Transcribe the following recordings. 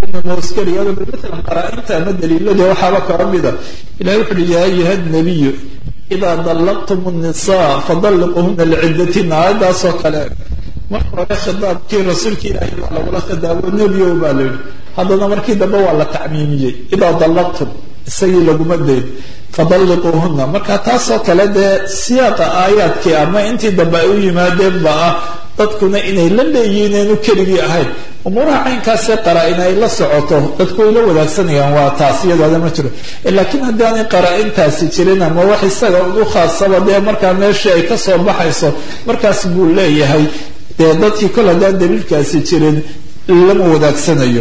moskeliya maalan qaraa-inta ama daliilada waxaaba kaba mida ilahi wuxu uhi yaa ayuha nabiyu idaa dallaqtum nnisaa fadalliquhuna licidatina aayadaasoo kale marka hore khidaabkii rasuulka ilaahay waa lagula khidaabo nebiyow baa la yidhi haddana markii dambe waa la tacmiimiyey idaa dallaqtum isagii laguma dayn fadalliquuhuna marka taasoo kale dee siyaaqa aayaadkii ama intii dambe ay u yimaadeen ba ah dadkuna inay la leeyihiin eenu keligii ahayn umuuraha caynkaasee qaraa-in ay la socoto dadku way la wadaagsanayaan waa taas iyadaada ma jiro laakiin haddii aanay qaraa-intaasi jirin ama wax isaga ugu khaasaba dee markaa meeshii ay kasoo baxayso markaas buu leeyahay dee dadkii kol haddaan daliilkaasi jirin lama wadaagsanayo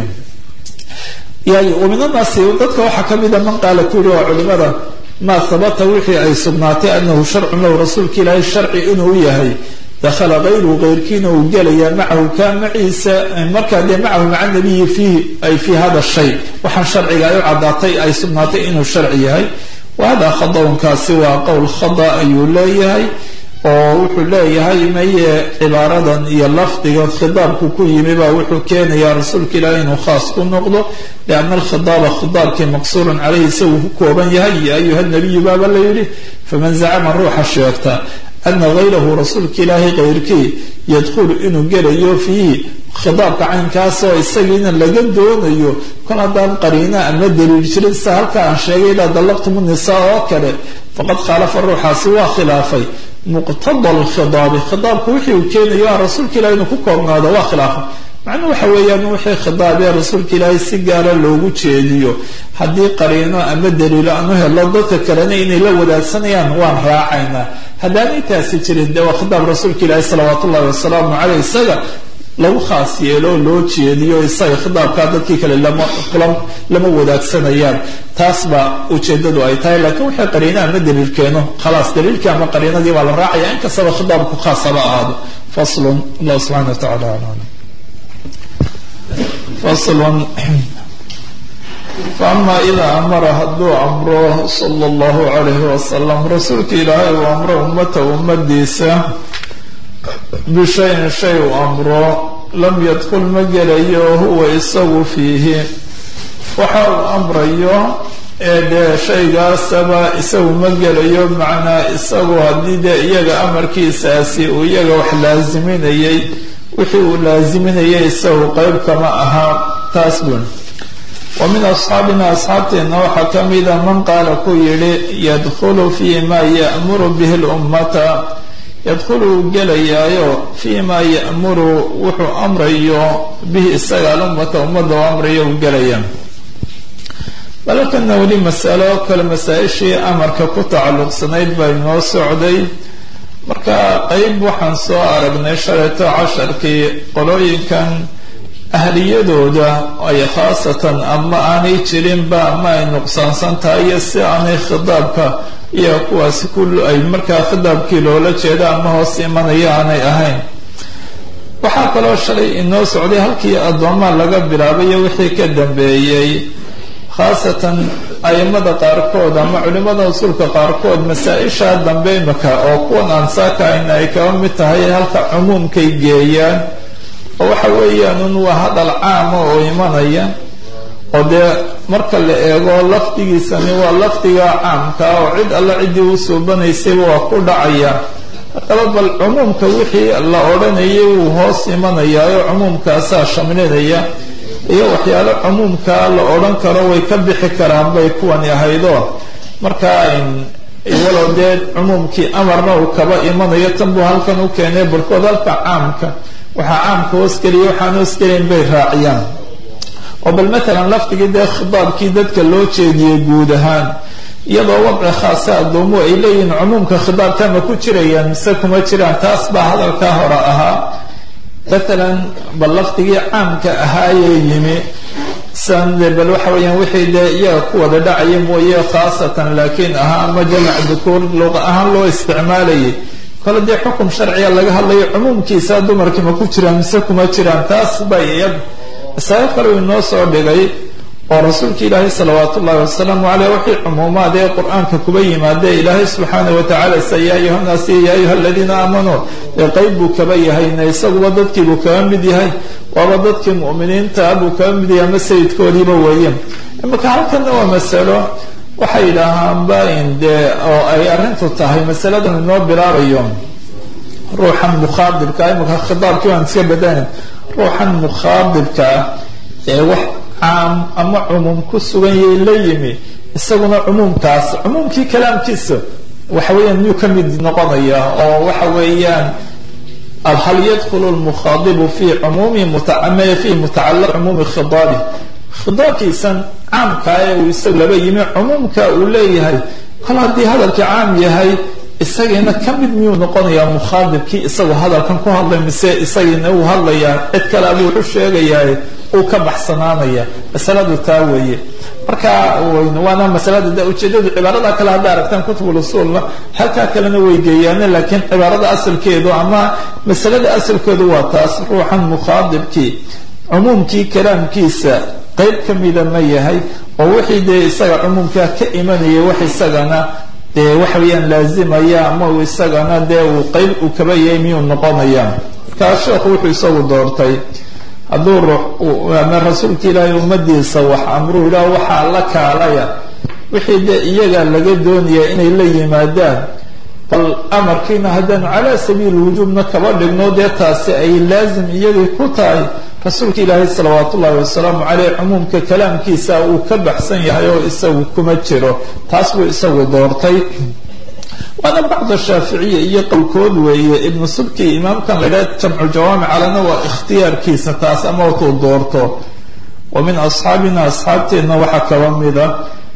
waminanaasi dadka waxaa kamida man qaala ku yiri waa culimada maa habata wixii ay sugnaatay anahu sharcun lahu rasuulka ilaahay sharci inuu yahay dakhala kayruhu keyrkiina uu gelaya macahu kaa maciisa markaa dee macahu maca nabiyi fiihi ay fii hada shay waxaan sharciga ay u caddaatay ay sugnaatay inuu sharci yahay wa hada khadawnkaasi waa qowl khada ayuu leeyahay oo wuxuu leeyahay maye cibaaradan iyo lafdiga khidaabku ku yimi baa wuxuu keenayaa rasuulka ilaahi inuu khaas ku noqdo lianna alkhidaaba khidaabkii maqsuurun caleyhi isaguu ku kooban yahay ya ayuha nabiyu baaba la yidhi faman zacama ruuxa sheegta ana hayrahu rasuulka ilaahay keyrkii yadkhulu inuu gelayo fiihi khidaabka caynkaasoo isagiina laga doonayo kol haddaan qariina ama daliil jirin sida halka aan sheegay ilaa dallaqtum nisaa oo kale faqad khaalafa ruuxaasi waa khilaafay muqtada alkhidaabi khidaabku wixii uu keenayo ah rasuulka ilahi inuu ku koobnaado waa khilaafay macnuu waxa weeyaan wixii khidaabee rasuulka ilaahay si gaara loogu jeediyo haddii qariino ama daliilo aan u helo dadka kalena inay la wadaagsanayaan waan raacaynaa haddaanay taasi jirin dee waa khidaab rasuulka ilaahi salawaat ullahi wasalaamu caleyh isaga lagu khaas yeelo loo jeediyo isaga khidaabkaa dadkii kale lama lama wadaagsanayaan taas baa ujeedadu ay tahay laakiin waxay qariina ama daliil keeno khalaas daliilkii ama qariinadii baa la raacaya inkastaba khidaabku khaas haba ahaado faslun allah subxana wa tacala alam faslun faama idaa amara hadduu amro sala allahu calayhi wasalam rasuulka ilaahay uu amro ummata ummadiisa bishayin shay uu amro lam yadkul ma gelayo huwa isagu fiihi waxa uu amrayo ee dee shaygaasaba isagu ma gelayo macnaa isagu haddii dee iyaga amarkiisaasi uu iyaga wax laasiminayay wixii uu laasiminayay isagu qeyb kama aha taas bun wa min asxaabina asxaabteenna waxaa ka mida man qaala ku yidhi yadkhulu fii ma ya'muru bihi lummata yadkhulu uu gelayaayo fii ma ya'muru wuxuu amrayo bihi isaga alummata ummadda u amrayo uu gelaya balakana weli masalo kale masaa-ishii amarka ku tacalluqsanayd baa inoo socday marka qeyb waxaan soo aragnay shalayto casharkii qolooyinkan ahliyadooda ay khaasatan ama aanay jirinba ama ay nuqsaansan tahay iyo si aanay khidaabka iyo kuwaasi ku ay markaa khidaabkii loola jeeda ama hoos imanaya aanay ahayn waxaa kaloo shalay inoo socday halkii addoomaa laga bilaabayo wixii ka dambeeyey khaasatan aimada qaarkood ama culimada usulka qaarkood masaa-isha dambe imika oo kuwan aan saakahayna ay kaba mid tahay halka cumuumkay geeyaan oo waxa weeyaan un waa hadal caama oo imanaya oo dee marka la eego lafdigiisani waa lafdiga caamka oo cid alla ciddii u suubanaysayba waa ku dhacaya haddaba bal cumuumka wixii la odhanayay wuu hoos imanayaa oo cumuumkaasaa shamlinaya iyo waxyaalo cumuumkaa la odhan karo way ka bixi karaan bay kuwani ahaydo markaa walow dee cumuumkii amarna uu kaba imanayo tan buu halkan u keenay barkood halka caamka waxaa caamka hoosgeliya waxaan hoosgelayn bay raaciyaan oo bal matalan lafdigii dee khidaabkii dadka loo jeediyey guud ahaan iyadoo wadci khaasa addoomuhu ay leeyihiin cumuumka khidaabka ma ku jirayaan mise kuma jiraan taas baa hadalkaa hore ahaa matalan bal lafdigii caamka ahaayee yimi sande bal waxa weeyaan wixii dee iyaga ku wada dhacaya mooye khaasatan laakiin ahaa ama jamac dukuur luqa ahaan loo isticmaalayay kole dee xukum sharciga laga hadlayo cumuumkiisa dumarkii ma ku jiraan mise kuma jiraan taas bay iyad masaalo kale uu inoo soo dhigay oo rasuulka ilaahay salawaat ullahi wasalaamu caleyh wixii cumuumaad ee qur-aanka kuba yimaadee ilaahay subxaana watacaala sa ya ayuha nnaas ya ayuha aladiina aamanuu ee qeyb buu kaba yahayna isaguba dadkiibuu kaga mid yahay waaba dadkii mu'miniinta buu kaga mid yahay ama sayidkoodiiba weeye imaka halkana waa masalo waxay yidhaahaanba dee oo ay arrintu tahay masaladan inoo bilaabayo ruuxan mukhaadibka imaka khitaabkii waan iska badana ruuxan mukhaadibkaa ee wax caam ama cumuum ku sugan yay la yimi isaguna cumuumkaas cumuumkii kalaamkiisa waxa weeyaan miyuu ka mid noqonaya oo waxa weeyaan hal yadkhulu lmukhaadibu fi cumuumi fi mutacalaq cumuumi khidaabi khidaabkiisan caamkaa ee uu isagu laba yimi cumuumka uu leeyahay kol haddii hadalkii caam yahay isagiina ka mid miyuu noqonayaa mukhaadibkii isagoo hadalkan ku hadlay mise isagiina uu hadlayaa cid kale abuu wuxu sheegayaa uu ka baxsanaanaya masaladu taa weeye marka waana masalada de ujeedadu cibaarada kale hadda aragtaan kutubul usuulna halkaa kalena way geeyaane laakiin cibaarada asalkeedu ama masalada asalkeedu waa taas ruuxan mukhaadibkii cumuumkii kalaamkiisa qeyb ka mida ma yahay oo wixii dee isaga cumuumkaa ka imanaya wax isagana dee waxa weeyaan laazimaya ama uu isagana dee uu qeyb uu kaba yahay miyuu noqonaya markaa sheekhu wuxuu isagu doortay hadduu ruux ama rasuulka ilaahay ummadiisa wax amruu ilaah waxaa la kaalaya wixii dee iyaga laga doonaya inay la yimaadaan bal amarkiina haddaanu calaa sabiili wujuubna kaba dhigno dee taasi ay laazim iyadii ku tahay rasuulka ilaahay salawaat ullahi wasalaamu caleyh cumuumka kalaamkiisa uu ka baxsan yahay oo isagu kuma jiro taas buu isagu doortay waana bacda shaaficiya iyo qowlkood weeye ibnu subki imaamkan la idhaha jamcu jawaamic calana waa ikhtiyaarkiisa taas ama watuu doorto wa min asxaabina asxaabteenna waxaa kaba mida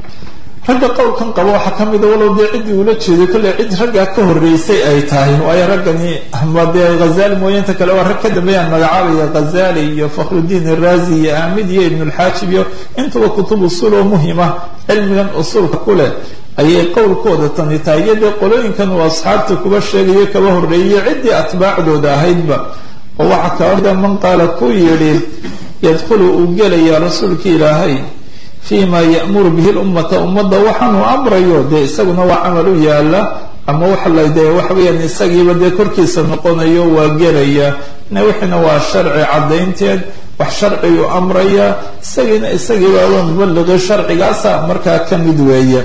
ragga qowlkan qaba waxaa ka mida walow dee ciddii ula jeeday kolley cid raggaa ka horreysay ay tahay waayo raggani ama dee ghazali mooyinta kale waa rag ka dambeeyaan magacaabaya ghazali iyo fakhrudiin iraazi iyo aamid iyo ibnulxaajib iyo intuba kutub usuul oo muhima cilmigan usuulka ku leh ayay qowlkooda tani tahay iyo dee qolooyinkan uu asxaabta kuba sheegayo kaba horreeyay ciddii atbaacdooda ahaydba oo waxaa kaba mida man qaala ku yidhi yadkhulu uu gelaya rasuulka ilaahay fima ya'muru bihi lummata ummadda waxaanuu amrayo dee isaguna waa camal u yaala ama waxa la dee waxa weeyaan isagiiba dee korkiisa noqonayo waa gelaya na wixiina waa sharci caddaynteed wax sharciguu amraya isagiina isagiiba waa mubaliqi sharcigaasa markaa ka mid weeye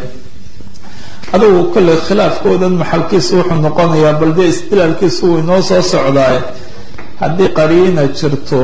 adugu kolley khilaafkoodan maxalkiisu wuxuu noqonayaa bal dee istilaalkiisu wuu inoo soo socdaay haddii qariina jirto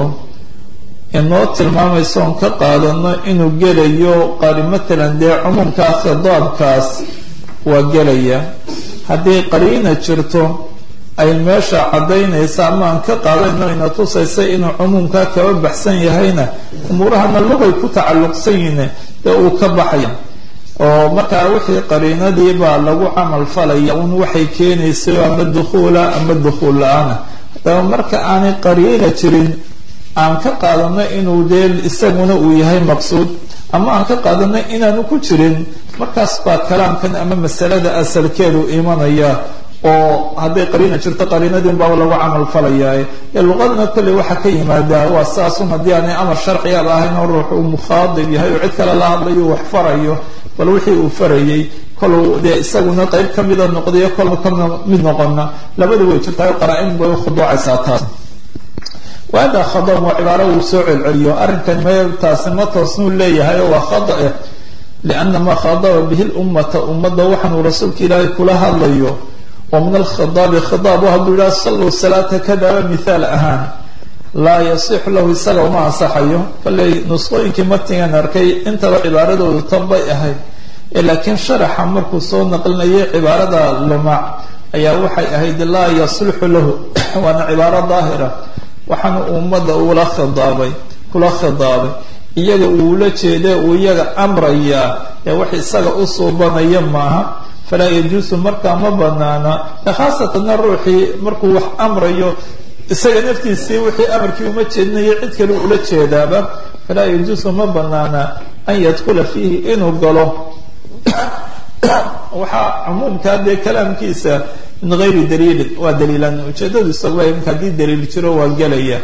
inoo tilmaamayso oon ka qaadano inuu gelayo qari matalan dee cumuumkaa khidaabkaas waa gelaya haddii qariina jirto ay meesha caddaynaysa ama aan ka qaadano ina tusaysa inuu cumuumkaa kaba baxsan yahayna umuurahana lugay ku tacalluqsan yihiin dee uu ka baxaya oo markaa wixii qariinadii baa lagu camal falaya un waxay keenaysa ama dukhuula ama dukhuul la-aana haddaba marka aanay qariina jirin aan ka qaadano inuu dee isaguna uu yahay maqsuud ama aan ka qaadano inaanu ku jirin markaas baa kalaamkan ama masalada asalkeedu imanaya oo hadday qariina jirto qariinadii unbaaba lagu camal falayaa ee luqadana kolley waxaa ka yimaadaa waa saasun haddii aanay amar sharciyaaba ahayn oo ruux uu mukhaadib yahay oo cid kale la hadlayo wax farayo bal wixii uu farayay koluu dee isaguna qeyb ka mida noqdayo kol ka mid noqona labada way jirtaa qaraa-in bay khuduucaysaa taas wahada khadam waa cibaaro uu soo celceliyo arrinkan me taasi ma toosnuu leeyahay oo waa khada eh liana maa khadaba bihi lummata ummadda waxaanuu rasuulka ilaahay kula hadlayo oo min alkhidaabi khidaab hadduu yidhaha salluu salaata kadaba mithaal ahaan laa yasixu lahu isaga uma ansaxayo kolley nusqooyinkii matigan arkay intaba cibaaradoodu tan bay ahayd laakiin sharaxa markuu soo naqlinayay cibaarada lumac ayaa waxay ahayd laa yaslixu lahu waana cibaaro daahira waxaana ummadda uula khidaabay kula khidaabay iyaga uula jeeda uu iyaga amrayaa ee wax isaga u suubanaya maaha falaa yajuusu markaa ma banaana khaasatanna ruuxii markuu wax amrayo isaga naftiisii wixii amarkii uma jeedinayo cid kale ula jeedaaba falaa yajuusu ma banaana an yadkula fiihi inuu galo waxaa cumuumkaa dee kalaamkiisa min gayri daliilin waa daliilan ujeedadu isaga imka haddii daliil jiro waa gelaya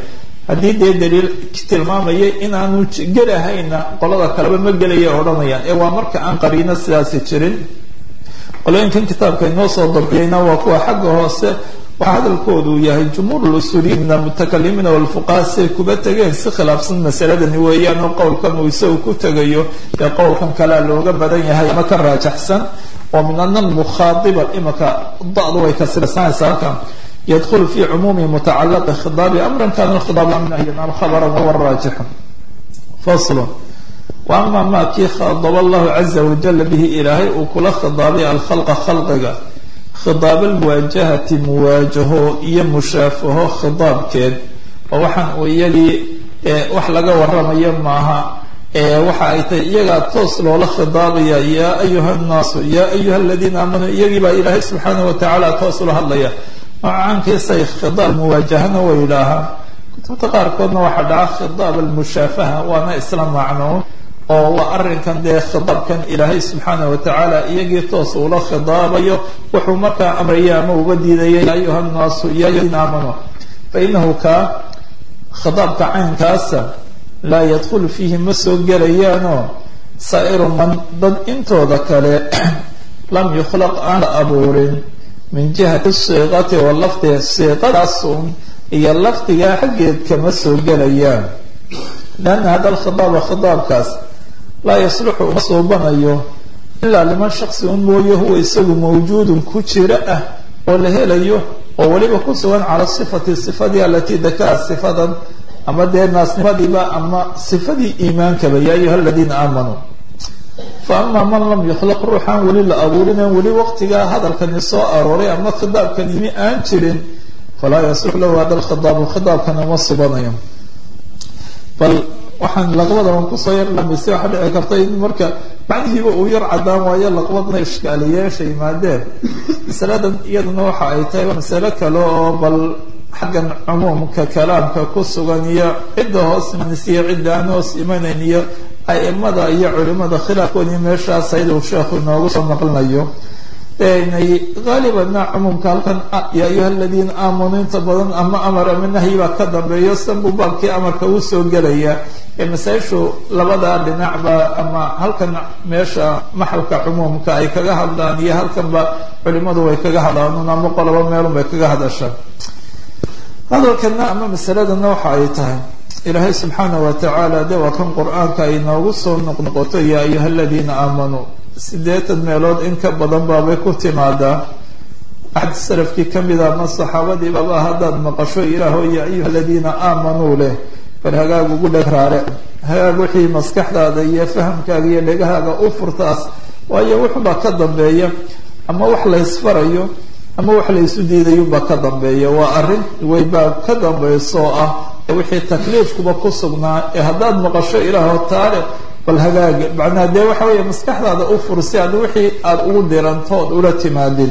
haddii dee daliil tilmaamaya inaanu gelahayna qolada kaleba ma gelaya odhanayaan ee waa marka aan qariino sidaasi jirin qolooyinkan kitaabka inoo soo dabciyeyna waa kuwa xagga hoose waxaa hadalkoodu yahay jumhuur lusuuliyiin min almutakalimiina walfuqaha siay kuba tegeen si khilaafsan masaladani weeyaan oo qowlkan uu isagu ku tegayo ee qowlkan kalea looga badan yahay ama ka raajaxsan oo min ana almukhaadiba imaka da-du way kasirsanaysaa halkan yadkhulu fi cumuumi mutacalaqi khidaabi amran kana alkhidaab nahyan am khabaran wahuwa raajixu faslun wa ama ma kii khadaba allahu caza wajala bihi ilaahay uu kula khidaabay alkhalqa khalqiga khidaab almuwaajahati muwaajaho iyo mushaafaho khidaabkeed oo waxaan uu iyagii wax laga waramayo maaha waxa ay tahay iyagaa toos loola khidaabaya yaa ayuha nnaasu yaa ayuha aladiina aamanuu iyagii baa ilaahay subxaanah watacaala toos ula hadlaya noocaankiisay khidaab muwaajahana way yidhaahaan kutubta qaarkoodna waxaa dhaca khidaab almushaafaha waana isla macnoon oo waa arrinkan dee khidaabkan ilaahay subxaanah watacaala iyagii toos uula khidaabayo wuxuu markaa amraya ama uga diidaya ya ayuha nnaasu ya ayuhadiina aamanuu fa inahu kaa khidaabka caynkaasa laa yadkhulu fiihi ma soo gelayaanoo saa'iru man dad intooda kale lam yukhlaq aan la abuurin min jihati siiqati wa lafdiga siiqadaasun iyo lafdigaa xaggeed kama soo gelayaan lianna hada alkhidaaba khidaabkaas laa yasluxu uma suubanayo ilaa liman shaksi un mooye huwa isagu mawjuudun ku jira ah oo la helayo oo weliba ku sugan cala sifati sifadii alatii dakaa sifadan ama dee naasnimadiiba ama sifadii iimaankaba yaa ayuha aladiina aamanuu fa ama man lam yukhlaq ruuxaan weli la abuurinen weli waqtigaa hadalkani soo arooray ama khidaabkan yimi aan jirin falaa yaslux lahu hada alkhidaabu khidaabkana ma subanayo bal waxaan laqbadaban kusoo yar lambisay waxaa dhici karta in marka macnihiiba uu yar cadaan waayo laqbadna ishkaaliyeesha yimaadeen masaladan iyaduna waxa ay tahay masalo kale oo bal xaggan cumuumka kalaamka ku sugan iyo cidda hoos imanaysa iyo cidda aan hoos imanayn iyo aimada iyo culimada khilaafkoodii meeshaas ayaduu sheekhu inoogu soo naqlinayo nay haalibana cumuumka halkan ya ayuha aladiina aamanuu inta badan ama amar ama nahyi baa ka dambeeyo sanbuu baabkii amarka uu soo gelaya ee masaa-ishu labadaa dhinacba ama halkan meesha maxalka cumuumka ay kaga hadlaan iyo halkanba culimadu way kaga hadlaan ama qoloba meelun bay kaga hadashaan hadalkana ama masaladana waxa ay tahay ilaahay subxaana wa tacaala de waa kan qur-aanka ay noogu soo noqnoqoto ya ayuha aladiina aamanuu siddeetan meelood in ka badan baabay ku timaadaa axad salafkii kamid a ama saxaabadii baba haddaad maqasho ilaaho ya ayuha aladiina aamanuu leh bal hagaag ugu dheg raare hagaag wixii maskaxdaada iyo fahamkaaga iyo dhegahaaga u furtaas waayo wuxuubaa ka dambeeya ama wax laysfarayo ama wax laysu diidayubaa ka dambeeya waa arrin weybaa ka dambaysoo ah wixii takliifkuba ku sugnaa ee haddaad maqasho ilaaho taale bal hagaag macnaa dee waxa weeye maskaxdaada u fur si aad wixii aada ugu dirantood ula timaadin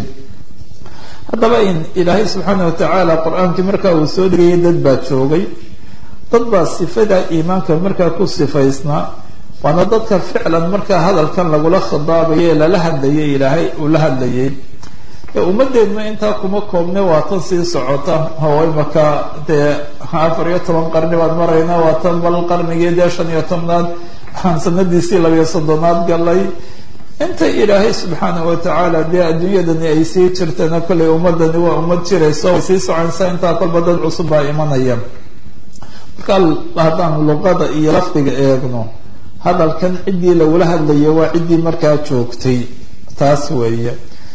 haddaba in ilaahay subxaana watacaala qur-aankii markaa uu soo dhigayay dad baa joogay dad baa sifada iimaanka markaa ku sifaysnaa waana dadka ficlan markaa hadalkan lagula khidaabayo ee lala hadlayay ilaahay uu la hadlayay ummadeedna intaa kuma koobne waa tan sii socota oo imaka dee afar iyo toban qarni baad marayna waa tan bal qarnigii dee shan iyo tobnaad waxaan sanadiisii labiyo soddonaad galay inta ilaahay subxaana watacaala dee adduunyadani ay sii jirtana kollay ummadani waa ummad jirayso way sii soconaysaa intaa kolba dad cusub baa imanaya marka haddaan luqada iyo lafdiga eegno hadalkan ciddii lagula hadlayo waa ciddii markaa joogtay taas weeye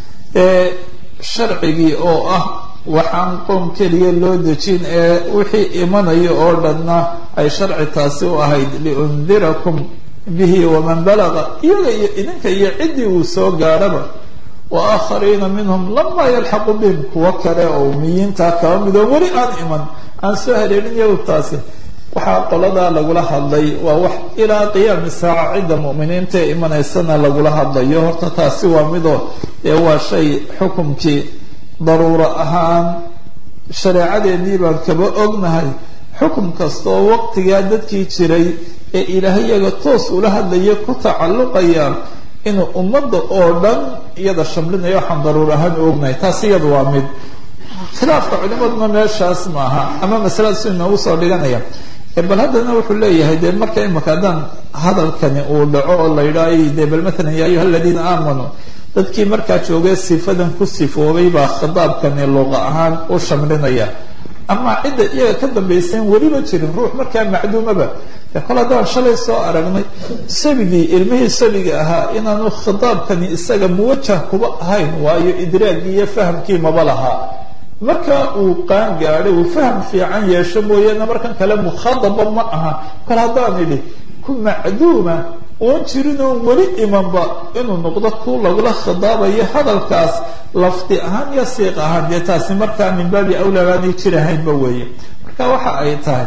sharcigii oo ah waxaan qoom keliya loo dejin ee wixii imanaya oo dhanna ay sharci taasi u ahayd liundirakum bihi waman balaga iyaga iyo idinka iyo ciddii uu soo gaarhaba wa aakhariina minhum lamaa yalxaqu bihim kuwo kale oo umiyiintaa kaba midoo weli aan iman aan soo haleelin iyagu taasi waxaa qoladaa lagula hadlay waa wax ilaa qiyaami saaca cidda mu'miniinta ee imanaysana lagula hadlayo horta taasi waa midoo ee waa shay xukumkii daruuro ahaan shareecadeennii baan kaba ognahay xukum kasta oo waqtigaa dadkii jiray ee ilaahay iyaga toos ula hadlaya ku tacalluqaya inuu ummadda oo dhan iyada shamlinayo waxaan daruur ahaan ognahay taasi iyada waa mid khilaafka culimaduna meeshaas maaha ama masaladaas inoogu soo dhiganaya bal haddana wuxuu leeyahay dee marka imaka haddaan hadalkani uu dhaco oo la yidhaah de bal maalan ya ayuha aladiina aamanuu dadkii markaa joogay sifadan ku sifoobay baa khitaabkani luqa ahaan u shamlinaya ama cidda iyaga ka dambaysayn weliba jirin ruux markaa macduumaba de kol haddaan shalay soo aragnay sabigii ilmihii sabiga ahaa inaanu khitaabkani isaga muwajah kuba ahayn waayo idraagii iyo fahamkii maba lahaa marka uu qaan gaadhay uu faham fiican yeesho mooyaane markan kale mukhadaba ma aha kol haddaan idhi ku macduuma oon jirin oon weli imanba inuu noqdo ku lagula khidaabayo hadalkaas lafdi ahaan iyo siiq ahaan dee taasi markaa min baabi awlaa baanay jirahaynba weeye marka waxa ay tahay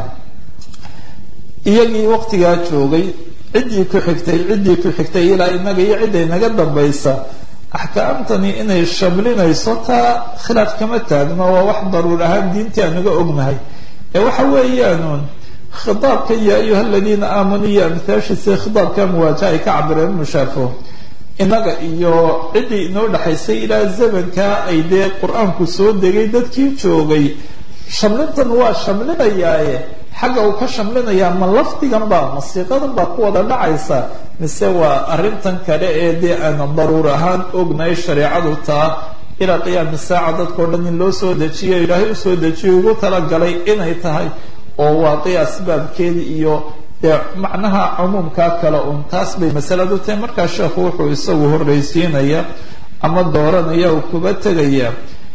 iyagii waqtigaa joogay ciddii ku xigtay ciddii ku xigtay ilaa inaga iyo cidday naga dambaysa axkaamtani inay shamlinayso taa khilaaf kama taagno waa wax daruur ahaan diintii aan naga ognahay ee waxa weeyaanuun khitaabkan ya ayuha aladiina aamanuu iyo amhaashiisa khitaabka muwaajaha ay ka cabireen mushaafo innaga iyo ciddii inoo dhexaysay ilaa zamankaa ay dee qur-aanku soo degay dadkii joogay shamlintan waa shamlinayaaye xagga uu ka shamlinayaa ma lafdigan baa masiiqadan baa ku wada dhacaysa mise waa arrintan kale ee dee aan daruur ahaan ognahay shareecadu taa ilaa qiyaami saaca dadkao dhan in loo soo dejiyo ilaahay usoo dejiyo ugu talagalay inay tahay oo waaqi asbaabkeeda iyo dee macnaha cumuumkaa kale uun taas bay masaladu tahay markaa sheekhu wuxuu isagu horreysiinaya ama dooranaya uu kuba tegaya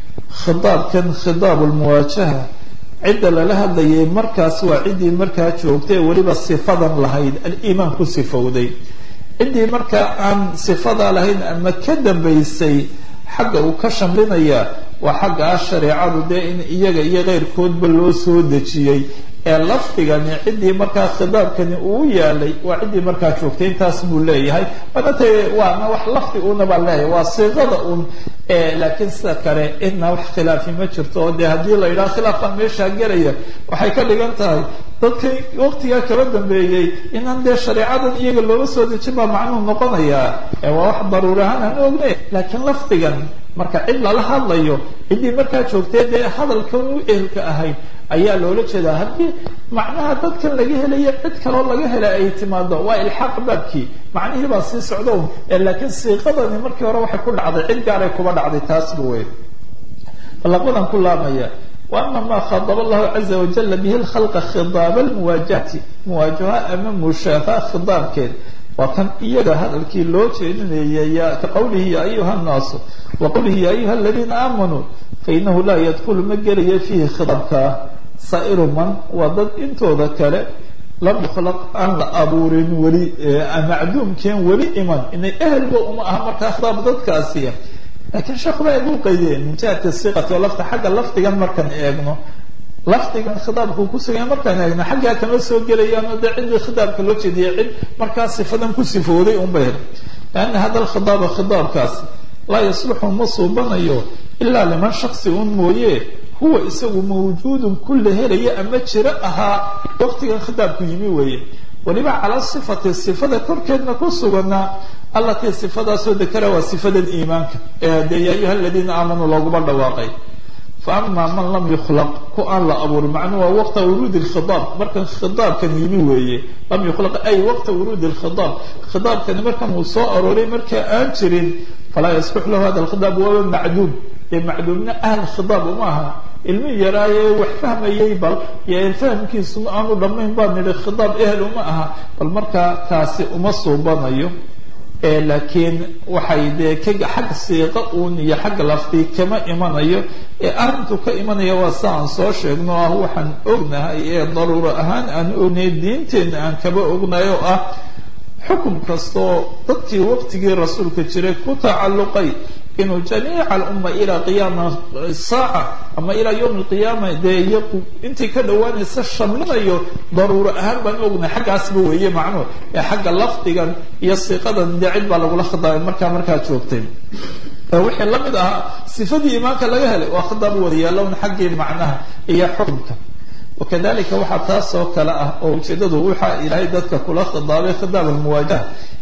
khitaabkan khitaab lmuwaajaha cidda lala hadlayay markaas waa ciddii markaa joogtay weliba sifadan lahayd aliimaan ku sifowday ciddii markaa aan sifadaa lahayn ama ka dambaysay xagga uu ka shamlinaya waa xagga ah shareecadu dee in iyaga iyo keyrkoodba loo soo dejiyey ee lafdigani ciddii markaa khitaabkani uu yaalay waa ciddii markaa joogtay intaas buu leeyahay manata waana wax lafdi una baan leeyahay waa siiqada un laakiin sida kale idna wax khilaafi ma jirto oo dee haddii la yidhaha khilaafkan meeshaa gelaya waxay ka dhigan tahay dadka waqtigaa kala dambeeyey inaan dee shareecadan iyaga looga soo dejin baa macnuhu noqonayaa waa wax daruur ahaan aan ognay laakiin lafdigan marka cid lala hadlayo ciddii markaa joogtay dee hadalkan u ehelka ahayd ayaa loola jeedaa haddii macnaha dadkan laga helayo cid kaloo laga hela ay timaado waa ilxaaq baabkii macnihii baa sii socdo laakiin siiqadani markii hore waxay ku dhacday cid gaaray kuba dhacday taasba wey balaqbadan ku laamaya وأما ما خاطب الله عز وجل به الخلق خضاب المواجهة مواجهة أما مشافاة خضاب كده وكان إيجا هذا الكي لو كقوله يا أيها الناس وقوله يا أيها الذين آمنوا فإنه لا يدخل مجري فيه خضابك صائر من وضد انتو ذكر لم يخلق أن أبور ولي معدوم كان ولي إيمان إن أهل وأم أهمك أخضاب ضد كاسية لكن شيخ بقى يقول قيدين من جهة الصيغة ولفت حق اللفت جن مركن إيجنو lafdigan khidaabka uu ku sugaya markaan eegna xaggaa kama soo gelayaan oo dee ciddii khidaabka loo jeediyay cid markaa sifadan ku sifooday unba hel lianna hada alkhidaaba khidaabkaasi laa yasluxu ma suubanayo ilaa liman shaksi un mooye huwa isagu mawjuudun kulla helaya ama jiro ahaa waqtigan khidaabku yimi weeye waliba calaa sifati sifada korkeedna ku suganaa allatii sifadaasoo dekara waa sifadan iimaanka ee dee yaa ayuha aladiina aamanuu looguma dhawaaqay فأما من لم يخلق كأن لا أبور معنى وقت ورود الخضاب مركن خضاب كان يمي ويه لم يخلق أي وقت ورود الخضاب خضاب كان مركن وصاء أروري مركن أنشرين فلا يصبح له هذا الخضاب وهو معدوم معدومنا أهل الخضاب وماها ilmi yaraaye wax fahmayay bal yo fahamkiisu aanu dhammayn baa nidhi khidaab ehel uma aha bal markaa kaasi uma suubanayo laakiin waxay dee ka xag siiqa uun iyo xagga lafti kama imanayo ee arrintu ka imanaya waa sa aan soo sheegno ah waxaan ognahay ee daruuro ahaan aan ognay diinteenna aan kaba ognahay oo ah xukum kastoo dadkii waqtigii rasuulka jiray ku tacalluqay inuu jamiica alumma ilaa qiyaama saaca ama ilaa yowmi alqiyaama dee iyagu intii ka dhowaanaysa shamlinayo daruuro ahaan baan ognahay xaggaasba weeye macnuhu ee xagga lafdigan iyo siiqadan dee cid baa lagula khidaabay markaa markaa joogtay wixii la mid ahaa sifadii iimaanka laga helay waa khidaab wadayaalown xaggii macnaha iyo xukunka wakadalika waxaa taas oo kale ah oo ujeedadu waxaa ilaahay dadka kula khidaabay khidaab almuwaajaha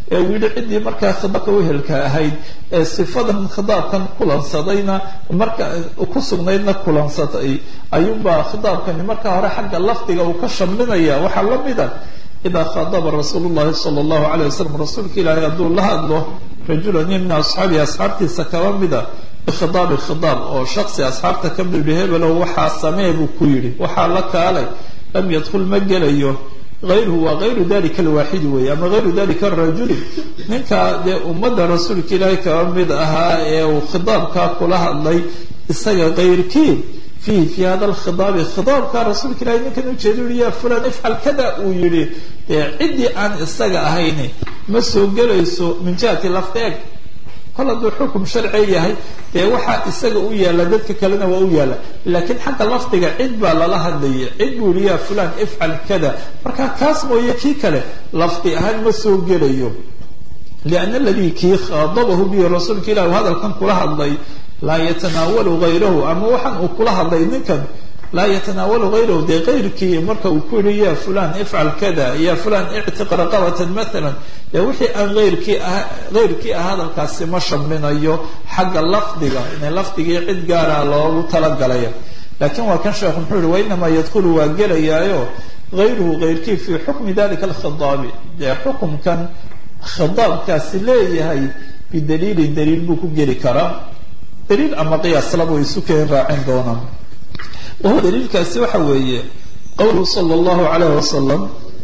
ee uu yidhi ciddii markaa khidaabka wehelka ahayd ee sifadan khidaabkan kulansadayna marka ku sugnaydna kulansatay ayuunbaa khidaabkani markaa hore xagga lafdiga uu ka shamlinaya waxaa la mida idaa khadaba rasuulu llahi sala allahu alayh wasalam rasuulka ilaahay hadduu la hadlo rajulan min asxaabihi asxaabtiisa kaba mida bikhidaabi khidaab oo shaksi asxaabta ka midhi hebelow waxaa samee buu ku yidhi waxaa la kaalay lam yadkhul ma gelayo ayruhu waa ayru dalika alwaaxidi weeye ama ayru dalika arajuli ninkaa dee ummadda rasuulka ilaahay kaba mid ahaa ee uu khidaabkaa kula hadlay isaga kayrkii fihi fi hada alkhidaabi khidaabka rasuulka ilahay ninkan ujeeda ui ya fulan ifcal kada uu yihi dee ciddii aan isaga ahayni ma soo gelayso min jihati lafteeg kol hadduu xukum sharci yahay dee waxaa isaga u yaalla dadka kalena waa u yaalla laakiin xagga lafdiga cid baa lala hadlayay cid buu yihi ya fulan ifcal kada marka kaas mooye kii kale lafdi ahaan ma soo gelayo liana aladii kii khadabahu bihi rasuulka ilah hadalkan kula hadlay laa yatanaawalu hayrahu ama waxaan uu kula hadlay ninkan laa yatanaawalu hayrahu dee kayrkii marka uu ku yihi ya fulan ifcal kada ya fulan ictiq raqabatan maala dee wixii aan ayrkii ah hayrkii ah hadalkaasi ma shamlinayo xagga lafdiga ina lafdigii cid gaara loogu talagalaya laakiin waa kan sheekhu muxuu yihi wainamaa yadkhulu waa gelayaayo hayruhu hayrkii fii xukmi dalika alkhidaabi dee xukumkan khidaabkaasi leeyahay bidaliilin daliil buu ku geli karaa daliil ama qiyaas laba isu keen raacin doonaan wahuwa daliilkaasi waxa weeye qowluhu sala allahu calayh wasalam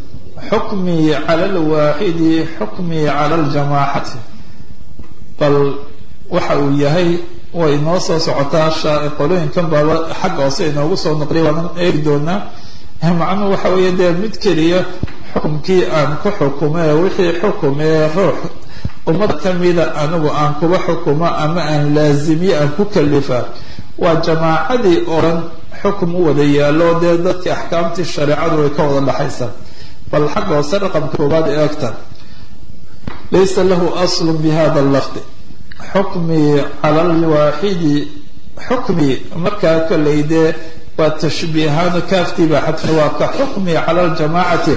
xukmii cala alwaaxidi xukmii cala aljamaacati bal waxa uu yahay way noo soo socotaa qolooyinkan baaba xagga hoose inoogu soo noqliya waanan eegi doonaa macnuhu waxa weeye dee mid keliya xukumkii aan ku xukumee wixii xukumee ruux ummad kamida anigu aan kuba xukumo ama aan laazimiye aan ku kalifa waa jamaacadii oran xukum u wada yaallo dee dadkii axkaamtii shareecadu way ka wada dhaxaysaa bal xagga hoose raqamka koobaad eegta laysa lahu aslu bi hada lafdi xukmii cala alwaaxidi xukmii markaa kollay dee waa tashbiihaan kaaftiiba xadfa waa ka xukmii cala aljamaacati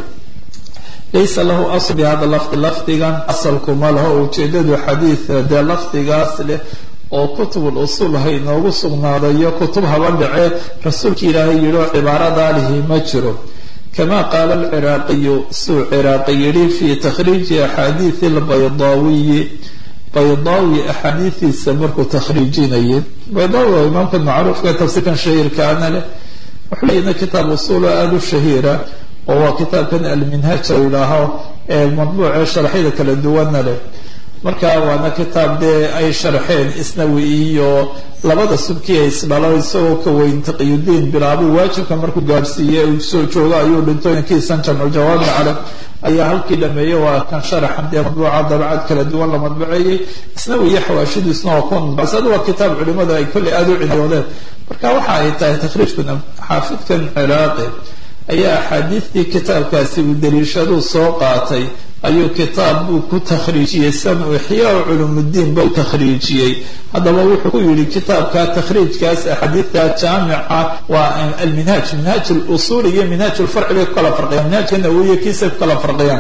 laysa lahu asl bi hada lafdi lafdigan asalkuma laho ujeedadu xadiid dee lafdigaas leh oo kutubul usuul ha inoogu sugnaadayo kutub haba dhacee rasuulka ilaahay yidhi oo cibaaradaa lihi ma jiro kama qaala alciraaqiyu suu ciraaqi yidhi fii takhriiji axaadiidi albaydaawiyi baydaawi axaadiidiisa markuu takhriijinayay baydaawi waa imaamka macruufka tafsiirkan shahiirkaana leh wuxuu leeyna kitaab usuula aada u shahiira oo waa kitaabkan alminhaaj la yidhaaho ee madbuucee sharxyada kala duwana leh marka waana kitaab dee ay sharxeen isnawi iyo labada subkii ay isdhalo isagoo ka weyn taqiyudiin bilaabuu waajibka markuu gaadhsiiyey uu soo joogo ayuu dhintooyinkiisan jamculjawaami caleh ayaa halkii dhameeyey waa kan sharaxan dee madbuuca dabcad kala duwan la madbuceeyey isnawi iyo xawaashidiisna waa kuwa madbucsada waa kitaab culimadu ay kolley aada u cinayoodeen marka waxa ay tahay takhriijkan xaafidkan ciraaqi ayaa axaadiistii kitaabkaasi uu daliishaduu soo qaatay ayuu kitaab buu ku takhriijiyey sanu ixyaa culumudiin ba u takhriijiyey haddaba wuxuu ku yidhi kitaabka takhriijkaas axaadiidta jaamica waa alminhaaj minhaaj lusuul iyo minhaaj lfarci bay ku kala farqiyaan minhaajka nawowiya kiisay ku kala farqiyaan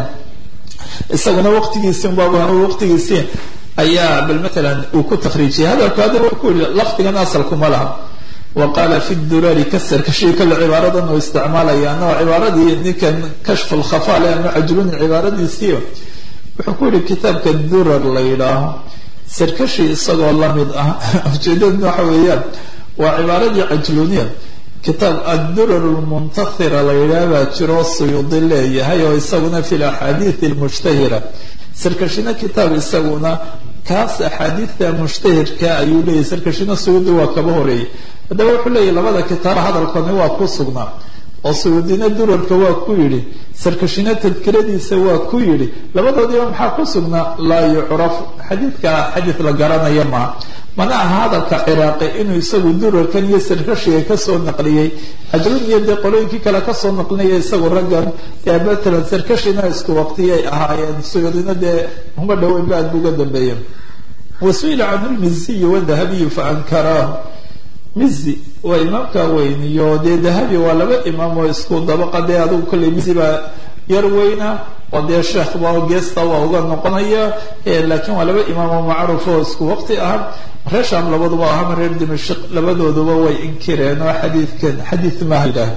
isaguna waqtigiisii unbaa waqtigiisii ayaa bal matalan uu ku takhriijiyey hadalku hadda wuxuu ku yidhi lafdigan asalkuma laha waqaala fi durari kasarka shay kale cibaaradan uu isticmaalaya anagoo cibaaradii ninkan kashfu lkhafaale ama cajluni cibaaradiisiiyo wuxuu ku yihi kitaabka durar la yidhaaho sarkashi isagoo lamid ah ujeedaduna waxa weeyaan waa cibaaradii cajluniya kitaab addurar lmuntathira la yidhaah baa jiro suyuudi leeyahay oo isaguna fi laxaadiidi lmushtahira sarkashina kitaab isaguna kaas axaadiidta mushtahirka ayuu leeyahy sarkashina suyuudi waa kaba horeeyey haddaba wuxuu leeyahy labada kitaab hadalkani waa ku sugnaa oo suyuudina durarka waa ku yidhi sarkashina tadkiradiisa waa ku yidhi labadoodiiba maxaa ku sugnaa laa yucraf xadiidka xadiid la garanaya maaha mana aha hadalka ciraaqi inuu isagu durarkan iyo sarkashiga kasoo naqliyey ajrun iyo dee qolooyinkii kale kasoo naqlinaya isagu raggan ee matalan sarkashina isku waqtiyay ahaayeen suyuudina dee uma dhoweyn ba aad bu uga dambeeya wasuila can lmiziyi wadahabiyi faankaraahu mizi waa imaamka weyn iyo dee dahabi waa laba imaam oo isku dabaqa dee adugu kolley mizi baa yar weyna oo dee sheekhba geesta waa uga noqonaya laakiin waa laba imaamo macruuf oo isku waqti ah reer sham labaduba ahama reer dimashik labadooduba way inkireen oo xadiidkan xadiid maha yidhaah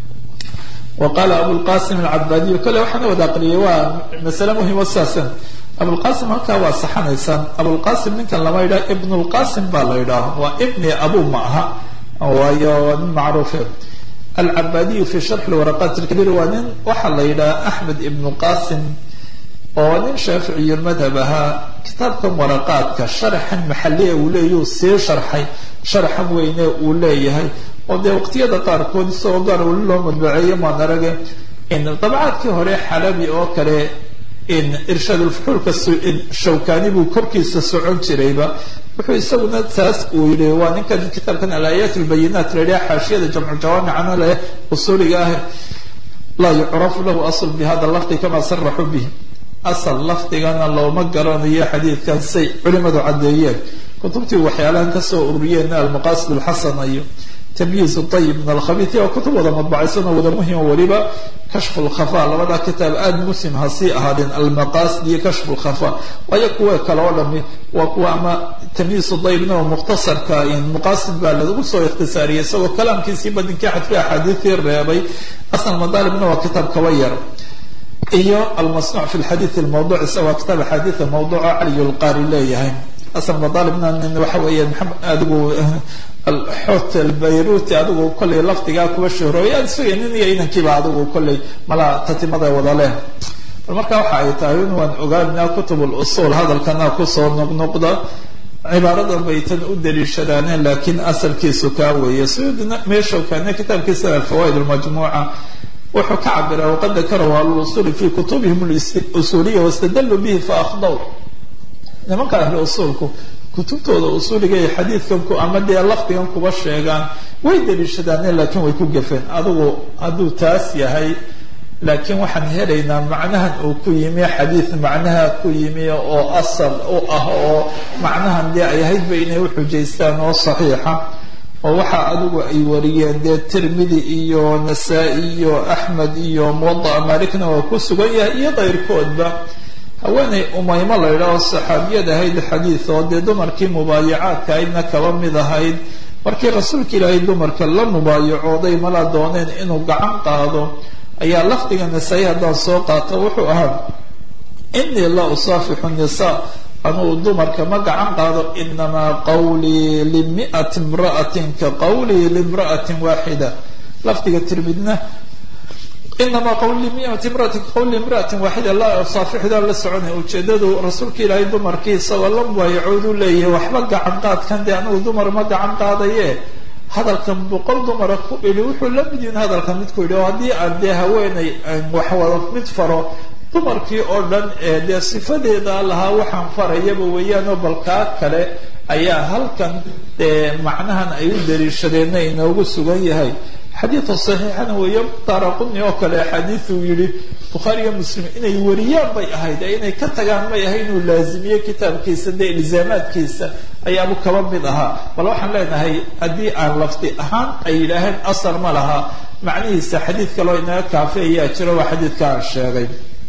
wa qaala abulqasim alcabadiyu kale waxaana wada aqriyay waa masale muhimo saasan abulqasim halkaa waa saxanaysaan abulqasim ninkan lama yidhaha ibn lqasim baa la yidhaaha waa ibni abu ma aha waayo waa nin macruufe alcabadiyu fi sharxi lwaraqat lkabiir waa nin waxaa la yidhaha axmed ibnu qasim oo nin shaaficiyu madhab ahaa kitaabkan waraqaadka sharaxan maxaliya uu leeyahuu sii sharxay sharaxan weyne uu leeyahay oo dee waqtiyada qaarkood isagoo gaar weli loo madbaceeyo maan arage dabcaadkii hore xalabi oo kale irshaadulfuxuulka shawkani buu korkiisa socon jirayba wuxuu isaguna taas uu yihi waa ninkan kitaabkan alaayaat lbayinaat la yidhaha xaashiyada jamcu jawaamicana leh usuuliga ah laa yucrafu lahu asl bi hada lafdi kama saraxuu bih asal lafdigana looma garanayo xadiidkan say culimadu caddeeyeen kutubtii waxyaalahan kasoo ururiyeen almaqasid alxasana iyo tamyiiz ayib min alkhabiid waa kutub wada madbacaysan oo wada muhima weliba kashfu lkhafa labada kitaab aada muslim ha sii ahaadeen almaqasid iyo kashfu lkhafa waayo kuwa kale oo dhami waa kuwa ama tamyiiz dayibna oo mukhtasarka muqasid baa lagu soo ikhtisaariyay isagoo kalaamkiisii badinkii xadfi axaadiisii reebay asal madaalibna waa kitaab kaba yar iyo almasnuuc fi lxadiid lmawduc isagoo kitaab axaadiida mawduuca caliy lqaari leeyahay asal madaalibna waxa weeye maxamed adigu alxot albayruti adigu kollay lafdigaa kuwa shahrooy aad sugay nin iyo inankiiba adigu kollay malaa tatimada wada leh bal marka waxa ay tahay in waan ogaanaa kutub lusuul hadalkana kusoo noqnoqda cibaaradan bay tan u daliishadaaneen laakiin asalkiisu kaa weeye suyuudina meesha kaane kitaabkiisa alfawaaid almajmuuca wuxuu ka cabira waqad dakarahu ahluusuli fi kutubihim usuuliya wastadaluu bihi faakdaw nimanka ahlu usuulku kutubtooda usuuliga ee xadiidkan ku ama dee lafdigan kuba sheegaan way daliishadaaneen laakiin way ku gafeen adigu hadduu taas yahay laakiin waxaan helaynaa macnahan uu ku yimi xadiid macnaha ku yimi oo asal u ah oo macnahan dee ay ahaydba inay uxujaystaan oo saxiixa oo waxa adigu ay wariyeen dee tirmidi iyo nasaa-i iyo axmed iyo muwadaca maalikna waa ku sugan yahay iyo keyrkoodba haweeney umaymo la yidhaahoo saxaabiyad ahayd xadiid oo dee dumarkii mubaayacaadka aydna kaba mid ahayd markii rasuulka ilaahay dumarka la mubaayacooday mala dooneen inuu gacan qaado ayaa lafdiga nasaa-i haddaan soo qaato wuxuu ahaa inii la usaafixu nisaa anuu dumarka ma gacan qaado inamaa qawlii limiati imra'atin ka qawlii limra'atin waaxida lafdiga tirmidna inamaa qawli miati imraatin qawli imra'atin waaxida laa saafixdaan la soconay ujeedadu rasuulka ilaahay dumarkii isagoo la mubaayacooduu leeyahay waxba gacan qaadkan dee anigu dumar ma gacan qaadaye hadalkan boqol dumara ku idhi wuxuu la mid yihin hadalkan midku yidhi oo haddii aan dee haweeney waxwada mid faro dumarkii oo dhan ee dee sifadeeda lahaa waxaan farayaba weeyaanoo balkaa kale ayaa halkan dee macnahan ay u daliishadeenna inoogu sugan yahay xadiida saxiixana weeyo daaraquni oo kale axaadiiuu yihi bukhaariga muslim inay wariyaan bay ahayd ee inay ka tagaan may ahay inuu laazimiyo kitaabkiisa dee ilzaamaadkiisa ayaabu kaba mid ahaa bal waxaan leenahay haddii aan lafdi ahaan ay yidhaaheen asar ma laha macnihiisa xadiid kaloo inaga kaafi ayaa jiro waa xadiidka aan sheegay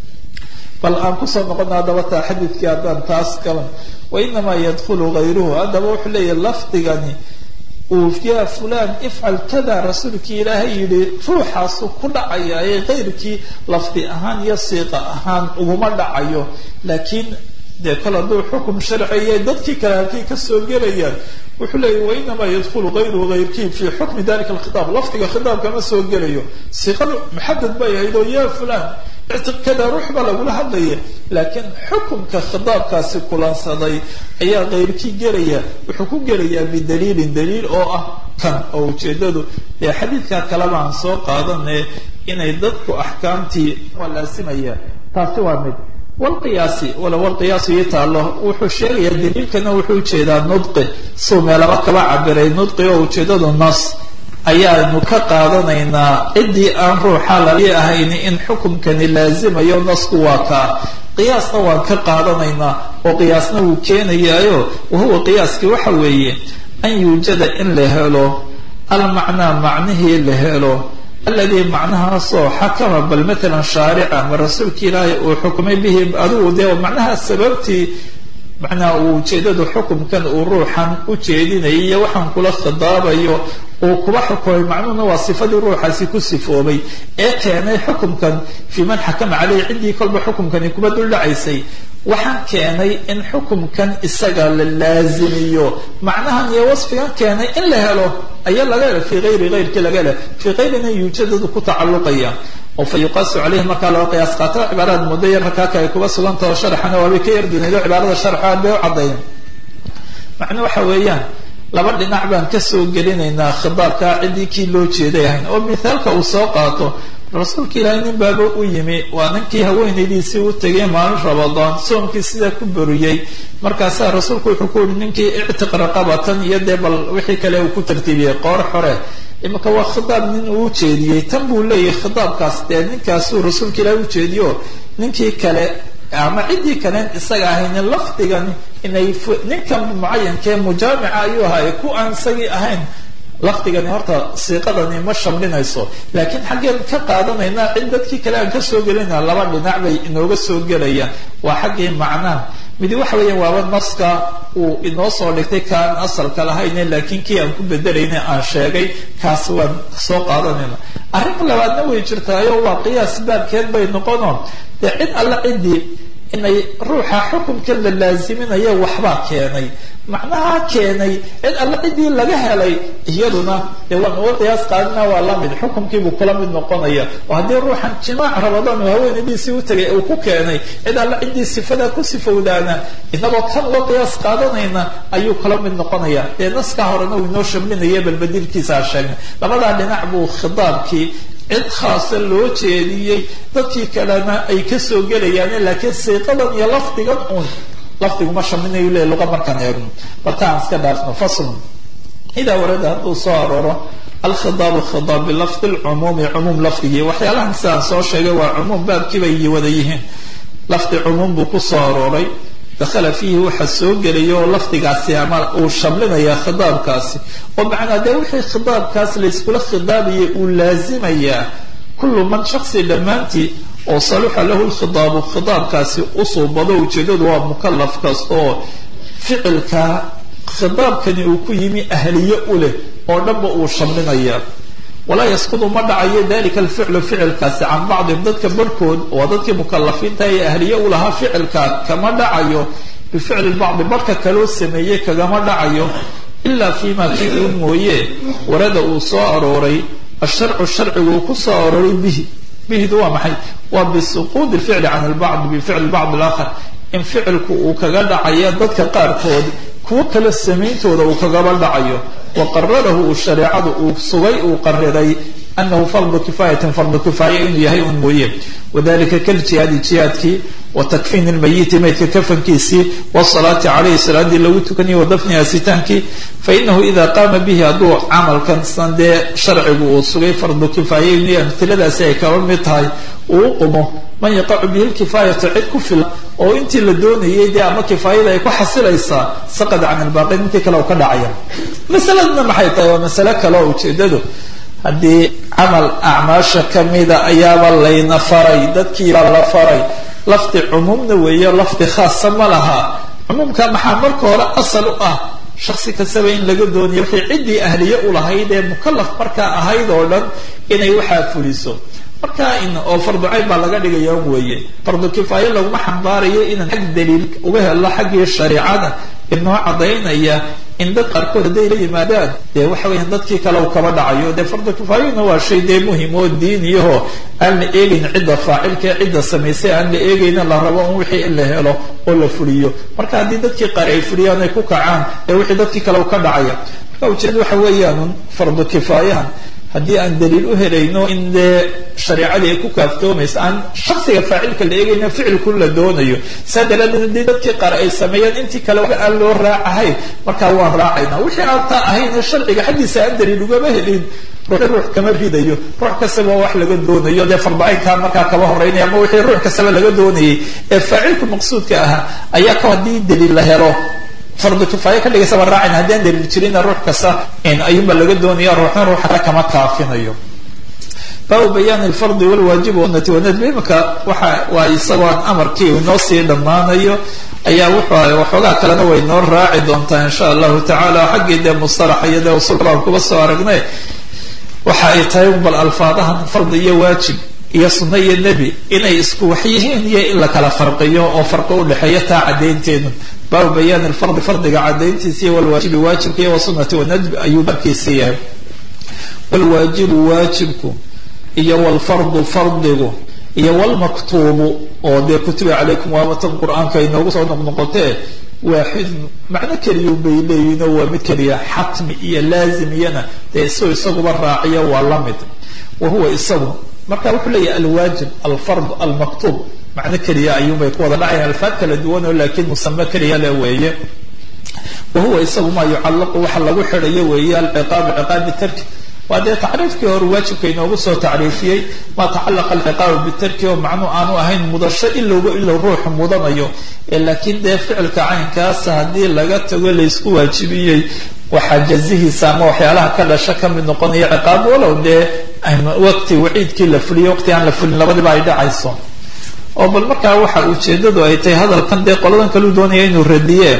bal aan kusoo noqona haddaba taa xadiidkii haddaan taas galan wainamaa yadkhulu gayruhu haddaba wuxuu leeyahy lafdigani uu ya fulan ifcal kada rasuulkii ilaahay yidhi ruuxaasu ku dhacaya ee keyrkii lafdi ahaan iyo siiqa ahaan uguma dhacayo laakiin dee kol hadduu xukum sharciya dadkii kale halkay kasoo gelayaan wuxuu leeyahy wainamaa yadkhulu gayruhu gayrkii fi xukmi dalika alkhitaab lafdiga khitaabka ma soo gelayo siiqadu muxadad bay ahayd oo ya fulan ictiqada ruux baa lagula hadlaya laakiin xukumka khitaabkaasi kulansaday ayaa keyrkii gelaya wuxuu ku gelayaa bidaliilin daliil oo ah kan oo ujeedadu dee xadiidka kaleba aan soo qaadane inay dadku axkaamtii waa laasimaya taasi waa mid walqiyaasi wala walqiyaasu ii taalo wuxuu sheegayaa daliilkana wuxuu ujeedaa nudqi suu meelaba kaba cabiray nudqi oo ujeedadu nas ayaanu ka qaadanaynaa ciddii aan ruuxa lali ahayn in xukumkani laazimayo nasku waa kaa qiyaasna waan ka qaadanaynaa oo qiyaasna wuu keenayaayo wahuwa qiyaaskii waxa weeye an yuujada in la helo almacnaa macnihii la helo alladii macnahaasoo xakama bal matalan shaarica ma rasuulka ilaahay uu xukumay bihi adigu dee macnaha sababtii macnaha uu ujeedadu xukumkan uu ruuxan u jeedinayo iyo waxaan kula khidaabayo uu kuba xukumay macnuhuna waa sifadii ruuxaasi ku sifoobay ee keenay xukumkan fii man xakama caleyhi ciddii kolba xukumkani kuba duldhacaysay waxaan keenay in xukumkan isaga la laazimiyo macnahan iyo wasfigan keenay in la helo ayaa laga hela fii hayri hayrkii laga hela fii hayrina yuujadadu ku tacalluqaya oo fa yuqaasu caleyhi markaa loo qiyaas qaata cibaarada muddo yar rakaaka ay kuba sugantaho sharxana waabay ka yarduneedo cibaarada sharxa aad bay u caddayen macnuu waxa weeyaan laba dhinac baan kasoo gelinaynaa khidaabka ciddii kii loo jeeday ahayn oo mithaalka uu soo qaato rasuulka ilaahay nin baaba u yimi waa ninkii haweenaydiisii u tegay maalin rabadaan soomkii sidaa ku boriyey markaasaa rasuulku wuxuu ku yihi ninkii ictiq raqabatan iyo dee bal wixii kale uu ku tartiibiyey qoor xore imanka waa khidaab nin uu ujeediyey tan buu leeyahay khidaabkaas dee ninkaasuu rasuulka ilaahay ujeediyo ninkii kale ama ciddii kalen isaga ahaynin lafdigan inay ninkan mucayankee mujaamica ayuu ahaay ku aan isagii ahayn lafdigani horta siiqadani ma shamlinayso laakiin xaggeen ka qaadanaynaa cid dadkii kale aan kasoo gelinaa laba dhinac bay inooga soo gelayaan waa xaggii macnaha midi waxa weeya waaba naska uu inoo soo dhigtay kaan asalka lahayne laakiin kii aan ku bedelayna aan sheegay kaas waan soo qaadanayna arrin labaadna way jirtaayo waa qiyaas baabkeed bay noqono dee cid alle ciddii inay ruuxa xukunka la laaziminayo waxbaa keenay macnaha keenay cid alle ciddii laga helay iyaduna dee waan uga qiyaas qaadina waa lamid xukunkiibuu kula mid noqonaya oo haddii ruuxan jimaac rabadaan uu haweenadiisii u tegay uu ku keenay cid alle ciddii sifada ku sifowdaana inagoo kan uga qiyaas qaadanayna ayuu kula mid noqonaya dee naskaa horena uu inoo shamlinaya balbedilkiisaa sheegnay labadaa dhinac buu khidaabkii cid khaasa loo jeediyey dadkii kalena ay kasoo gelayaane laakiin siiqadan iyo lafdigan uun lafdigu ma shaminayu le luqa markaan eegno bartaan iska dhaafno faslun idaa warada hadduu soo arooro alkhidaabu khidaab bilafdi lcumuumi cumuum lafdigii waxyaalahan sidaan soo sheegay waa cumuum baabkiibay wada yihiin lafdi cumuum buu ku soo arooray dakhala fiihi waxa soo gelaya oo lafdigaasi ama uu shamlinaya khidaabkaasi oo macnaa dee wixii khidaabkaas layskula khidaabayay uu laazimayaa kullu man shaksi dhammaantii oo saluxa lahu lkhidaabu khidaabkaasi usuubado ujeedadu waa mukalaf kasta oo ficilka khidaabkani uu ku yimi ahliye u leh oo dhanba uu shamlinaya walaa yasqudu ma dhacayo dalika alficlu ficilkaasi can bacdihim dadka barhkood waa dadkii mukalafiinta ee ahliye u lahaa ficilka kama dhacayo bificli bacdi barhka kaloo sameeyey kagama dhacayo ilaa fiima kii uu mooye warada uu soo arooray asharcu sharcigu uu ku soo arooray bihi bihidu waa maxay waa bisuquudi lficli can lbacdi bificli bacd alakhar in ficilku uu kaga dhacayo dadka qaarkood kuwo kale samayntooda uu kagaba dhacayo wa qararahu uu shareecadu uu sugay uu qariray anahu fardu kifaayatin fardu kifaaya inuu yahay un mooye wadalika kaljihaadi jihaadkii wa takfiin lmayiti maydka kafankiisii wasalaati caleyhi salaadii lagu tukaniyo wadafni asitaankii fainahu ida qaama bihi hadduu camalkan san dee sharcigu uu sugay fardu kifaaya inuu yahay amtiladaasi ay kaba mid tahay uu u qumo man yaqacu bihi lkifaayatu cid ku filan oo intii la doonayay dee ama kifaayada ay ku xasilaysaa saqad can ilbaaqi intii kale u ka dhacaya masaladna maxay tahay waa masale kale oo ujeedadu haddii camal acmaasha kamida ayaaba layna faray dadkiibaa la faray lafdi cumuumna weeyo lafdi khaasa ma laha cumuumka maxaa marka hore asal u ah shaksi kastaba in laga doonayo wixii ciddii ahliye u lahayd ee mukalaf markaa ahayd oo dhan inay waxaa fuliso marka in oo farducayn baa laga dhigaya weeye fardu kifaayo laguma xambaarayo inaan xag daliil uga helo xaggii shareicada inoo cadaynaya in dad qaarkood hadday la yimaadaan dee waxa weya dadkii kale u kaba dhacayo dee fardu kifaayona waa shay dee muhim oo diiniyaho aan la eegayn cidda faacilkae cidda samaysay aan la eegayna la rabo un wixii in la helo oo la fuliyo marka haddii dadkii qaar ay fuliyaan ay ku kacaan dee wixii dadkii kale u ka dhacaya marka ujeeda waxa weeyaan fardu kifaayahan haddii aan daliil u helayno in dee shareicadii ay ku kaaftoomayso aan shaksiga faacilka la eegayna ficilku la doonayo saa daraadeed haddii dadkii qaar ay sameeyaan intii kale aan loo raacahayn markaa waan raacayna wixii aan taa ahayn ee sharciga xaggiisa aan daliil ugama helin ruux ruux kama ridayo ruux kastaba wax laga doonayo dee farbacaynkaa markaa kaba horeynaya ama wixii ruux kastaba laga doonayay ee faacilku maqsuudka ahaa ayaa ka haddii daliil la helo fardu kifaayo ka dhigaysaba raacayna haddii aan daliil jirina ruux kasta ayuunba laga doonaya ruuxna ruuxa kale kama kaafinayo baabu bayaani alfardi walwaajibi wanati wanadbi imika waxa waa isagoo aan amarkii inoo sii dhammaanayo ayaa wuxuu ahay waxoogaa kalena way noo raaci doontaa insha allahu tacaala xaggii dee mustalaxa iyo dee usulka kuba soo aragnay waxa ay tahay bal alfaadahan fardi iyo waajib iyo sunno iyo nebi inay isku wax yihiin iyo in la kala farqiyo oo farqi udhexeeya taa caddaynteedu baabu bayaani alfardi fardiga caddayntiisa iyo walwaajibi waajibka iyo wasunati wanadbi ayuu markiisa yahay walwaajibu waajibku iyo walfardu fardigu iyo walmaktuubu oo dee kutiba calaykum waamatan qur-aanka inoogu soo noqnoqotee waaxidun macno keliyu bay leeyihin oo waa mid keliya xatmi iyo laazim iyana dee isagoo isaguba raaciyo waa la mid wa huwa isagu marka wuxuu leeyahay alwaajib alfard almaktuub macno keliya ayuunbay ku wada dhacayaan alfaad kala duwan oo laakiin musame keliya le weeye wa huwa isagu maa yucallaqu waxa lagu xidhayo weeye alciqaabu ciqaabi tarki waa dee tacriifkii hore waajibka inoogu soo tacriifiyey maa tacalaqa alciqaabu bitarki oo macnuu aanu ahayn mudasho ilowba ilow ruuxu mudanayo laakiin dee ficilka caynkaasa haddii laga tago laysku waajibiyey waxaa jazihiisa ama waxyaalaha ka dhasha kamid noqonaya ciqaab walow dee waqti waciidkii la fuliyo waqti aan la fulin labadiba ay dhacayso oo bal markaa waxa ujeedadu ay tahay hadalkan dee qoladan kaleu doonaya inuu radiye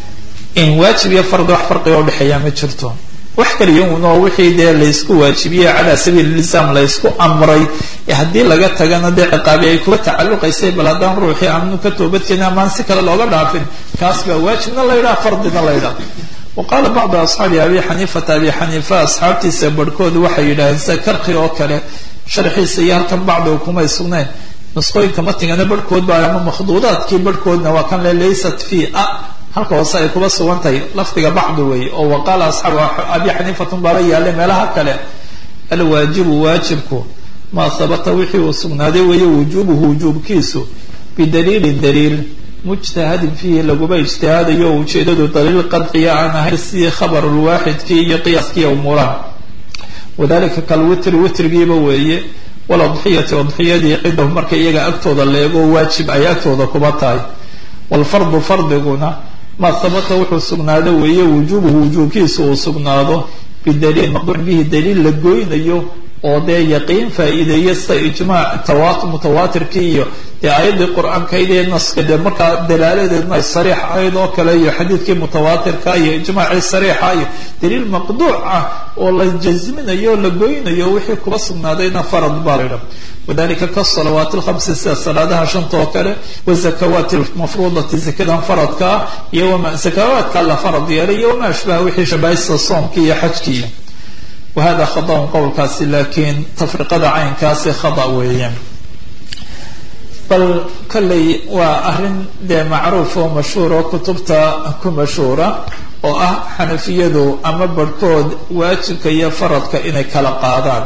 in waajib iyo fardi wax farqiga udhexeeya ma jirto wax kaliya unoo wixii dee laysku waajibiyey calaa sabiili lislaam laysku amray haddii laga tagana dee ciqaabi ay kuga tacaluqaysay bal haddaan ruuxii aanu ka toobadkeenin amaan si kale looga dhaafin kaas baa waajibna la ydhaha fardina la ydhaha wa qaala bacdu asxaabi abi xaniifata abi xaniifa asxaabtiisa barhkoodu waxay yidhaaheen sida karki oo kale sharxiisa iyo halkan bacdiga kumay sugnayn nusqooyinka matigana barhkood baa ama makhduudaadkii barhkoodna waa kan le laysat fi a halka hoose ay kuba sugan tahay lafdiga bacdi weeye oo waqaala asxaabu abi xaniifatun baaba yaallay meelaha kale alwaajibu waajibku maa habata wixii uu sugnaaday weeye wujuubuhu wujuubkiisu bidaliilin daliil mujtahadin fiihi laguma ijtihaadayo oo ujeedadu daliil qadciya aan ahayn sidii khabarulwaaxidkii iyo qiyaaskii umuuraha wadalika kalwitri witrigiiba weeye waladxiyati adxiyadii cidahu marka iyaga agtooda leego waajib ay agtooda kuba tahay walfardu fardiguna maa habata wuxuu sugnaado weeye wujuubuhu wujuubkiisa uu sugnaado bidaliil maqduuc bihi daliil la goynayo oo dee yaqiin faa-iideeya sida ijmaac tawa mutawaatirkii iyo dee aayaddii qur-aankayd ee naska dee markaa dalaaladeedna ay sariix ahayd oo kale iyo xadiidkii mutawaatirka iyo ijmaacii sariixa iyo daliil maqduuc ah oo la jasminayo o la goynayo wixii kuba sugnaadayna farad baa laydha wadalika kasalawaat lhamsi sida salaadaha shanta oo kale wazakawaati lmafruudati zakadan faradka ah iyo wama zakawaadka la farad yeelay iyo wamaa ashbaha wixii shabahaysta soomkii iyo xajkii wahada khadaun qowlkaasi laakiin tafriqada caynkaasi khada weeyaan bal kolley waa arrin dee macruuf oo mashhuur oo kutubta ku mashhuura oo ah xanafiyadu ama barhkood waajibka iyo faradka inay kala qaadaan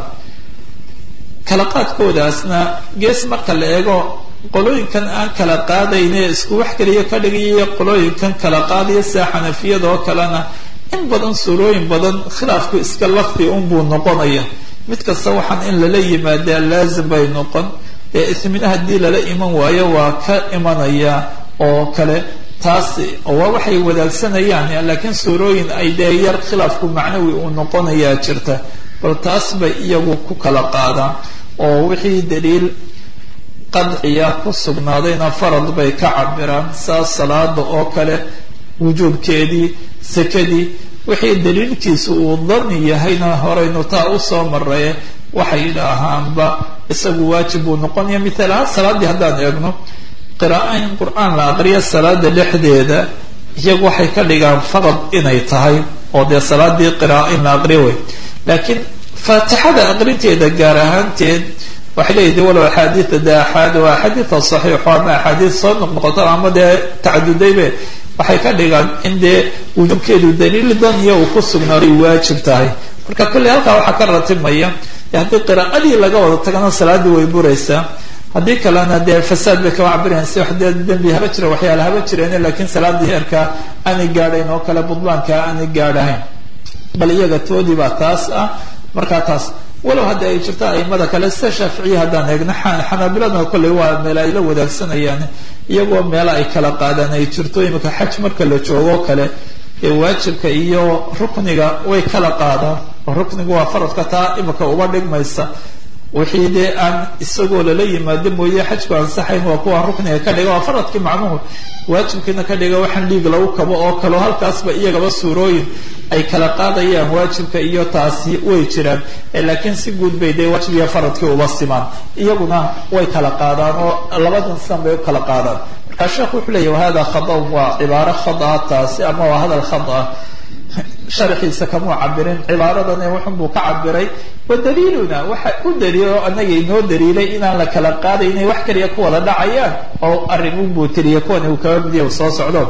kala qaadkoodaasna gees marka la eego qolooyinkan aan kala qaadayne isku wax kaliya ka dhigaya qolooyinkan kala qaadaya sida xanafiyada oo kalena in badan suurooyin badan khilaafku iska lafdi unbuu noqonaya mid kasta waxaan in lala yimaadaa laazim bay noqon dee ismina haddii lala iman waayo waa ka imanaya oo kale taas waa waxay wadaagsanayaan laakiin suurooyin ay dee yar khilaafku macnawi uu noqonayaa jirta bal taas bay iyagu ku kala qaadaan oo wixii daliil qadciya ku sugnaadayna farad bay ka cabiraan saas salaada oo kale wujuubkeedii sakadii wixii daliilkiisu uu dani yahayna horaynu taa usoo maraye waxay yidhaahaanba isagu waajib buu noqonaya mithaal ahaan salaaddii haddaan eegno qiraaa in qur-aan la aqriyo salaada dhexdeeda iyagu waxay ka dhigaan farad inay tahay oo dee salaadii qiraaa in la aqriyo wey laakiin faatixada aqrinteeda gaar ahaanteed waxay leeyihi walow axaadiida de axaad waa axaadiida saxiixo ama axaadiid soo noqnoqoto ama dee tacadudaybe waxay ka dhigaan in dee wujuubkeedu daliil daniya uu ku sugnaaday waajib tahay marka kolley halkaa waxaa ka ratibmaya haddii qiraa'adii laga wada tagana salaadii way buraysaa haddii kalena dee fasaad bay kama cabirayan si wax dee dembi haba jira waxyaala haba jireen laakiin salaadii heerka aanay gaadhayn oo kale budlaanka aanay gaadhahayn bal iyaga toodii baa taas ah markaa taas walow hadda ay jirto aimada kale sida shaaficiya haddaan eegno xanaabiladna kolley waa meel ay la wadaagsanayaan iyagoo meelo ay kala qaadaan ay jirto imika xaj marka la joogo kale ee waajibka iyo rukniga way kala qaadaan oo rukniga waa faradka taa imika uba dhigmaysa wixii dee aan isagoo lala yimaado mooye xajku ansaxayn waa kuwa rukniga ka dhiga waa faradkii macnuhu waajibkiina ka dhiga waxaan dhiig lagu kabo oo kaleo halkaasba iyagaba suurooyin ay kala qaadayaan waajibka iyo taasi way jiraan laakiin si guud bay dee waajib iyo faradkii uba simaan iyaguna way kala qaadaan oo labadan sidan bay u kala qaadaan markaa sheekhu wuxuu leeyahy wahada khada'un waa cibaaro khada taasi ama waa hadal khada sharxiisa kamuu cabirin cibaaradan wuxun buu ka cabiray wa daliiluna waxa u daliilo anaga inoo daliilay inaan la kala qaaday inay wax kaliya ku wada dhacayaan oo arrimun buu tiriya kuwan uu kaga midiya u soo socdo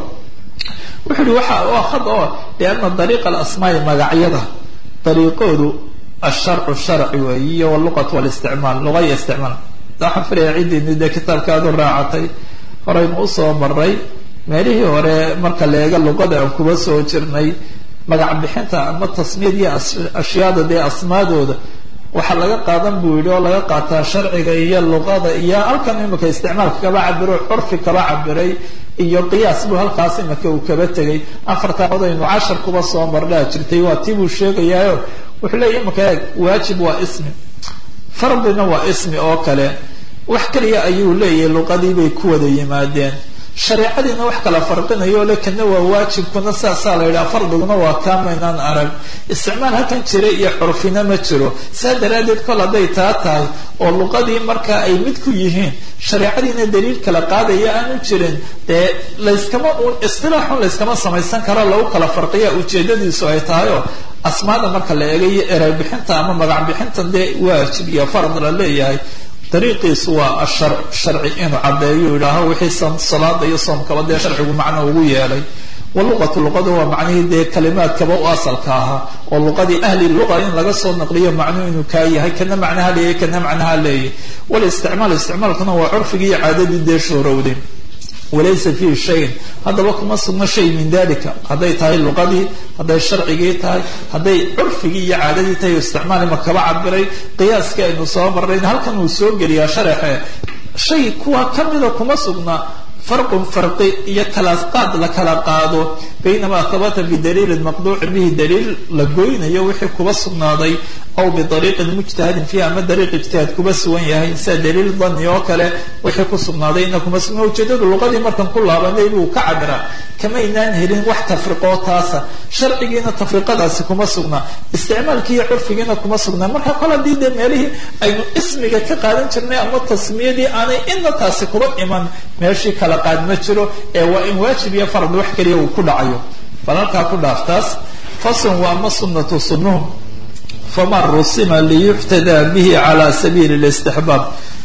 wuxu uhi waxa waa khad oo liana dariiqa alasmaai magacyada dariiqoodu asharcu sharci weeyi iyo waluqatu walisticmaal luqa iyo isticmaal waxaan filaya ciddini dee kitaabka aad u raacatay horaynu usoo maray meelihii hore marka la eega luqada aan kuba soo jirnay magac bixinta ama tasmiyad iyo ashyaada dee asmaadooda waxaa laga qaadan buu yidhi oo laga qaataa sharciga iyo luqada iyo halkan imika isticmaalka kaba cabiro curfi kaba cabiray iyo qiyaas buu halkaas imika uu kaba tegay afartaa odaynu cashar kuba soo marnaa jirtay waa tii buu sheegayaayo wuxuu leeya imika eeg waajib waa ismi fardina waa ismi oo kale wax kaliya ayuu leeyahay luqadii bay ku wada yimaadeen shareecadiina wax kala farqinayo le kana waa waajibkuna saasaa la yidhaha fardiguna waa kaamaynaan arag isticmaal halkan jira iyo curfina ma jiro saa daraaddeed kol hadday taa tahay oo luqadii markaa ay mid ku yihiin shareecadiina daliil kala qaadaya aanu jirin dee layskama istilaaxun layskama samaysan karo lagu kala farqiya ujeedadiisu ay tahay oo asmaada marka la eegayo erey bixinta ama magac bixintan dee waajib iyo fard la leeyahay dariiqiisu waa ashar sharci inuu caddeeyo yidhaaho wixii salaada iyo soomkaba dee sharcigu macno ugu yeelay waluqatu luqadu waa macnihii dee kalimaadkaba u asalka ahaa oo luqadii ahli luqa in laga soo naqliyo macnuu inuu kaa yahay kana macnaha leeyahy kana macnaha leeyahy walisticmaal isticmaalkuna waa curfigii iyo caadadii dee shoorowday walaysa fiihi shayin haddaba kuma sugno shay min dalika hadday tahay luqadii hadday sharcigii tahay hadday curfigii iyo caadadii tahay isticmaalima kaba cabiray qiyaaskii aynu soo marnayn halkan uu soo geliyaa sharaxe shay kuwa kamida kuma sugna farqun farqi iyo kala qaad la kala qaado baynamaa habata bidaliilin maqduucin bihi daliil la goynayo wixii kuba sugnaaday aw biariiqin mujtahadin fiiha ama dariiq ijtihaad kuba sugan yahay sida daliil dani oo kale wixii ku sugnaaday ina kuma sugna ujeedadu luqadii markan ku laabanay buu ka cabiraa kamaynaan helin wax tafriqoo taasa sharcigiina tafriqadaasi kuma sugna isticmaalkii iyo curfigiina kuma sugna marka kol haddii dee meelihii aynu ismiga ka qaadan jirnay ama tasmiyadii aanay ina taasi kuba iman meeshii kala qaad ma jiro ee waa in waajib iyo farad wax kaliya uu ku dhacayo bal halkaa ku dhaaftaas faslun waa ma sunnatu sunnuhum faman rusima liyuxtadaa bihi cala sabiili listixbaab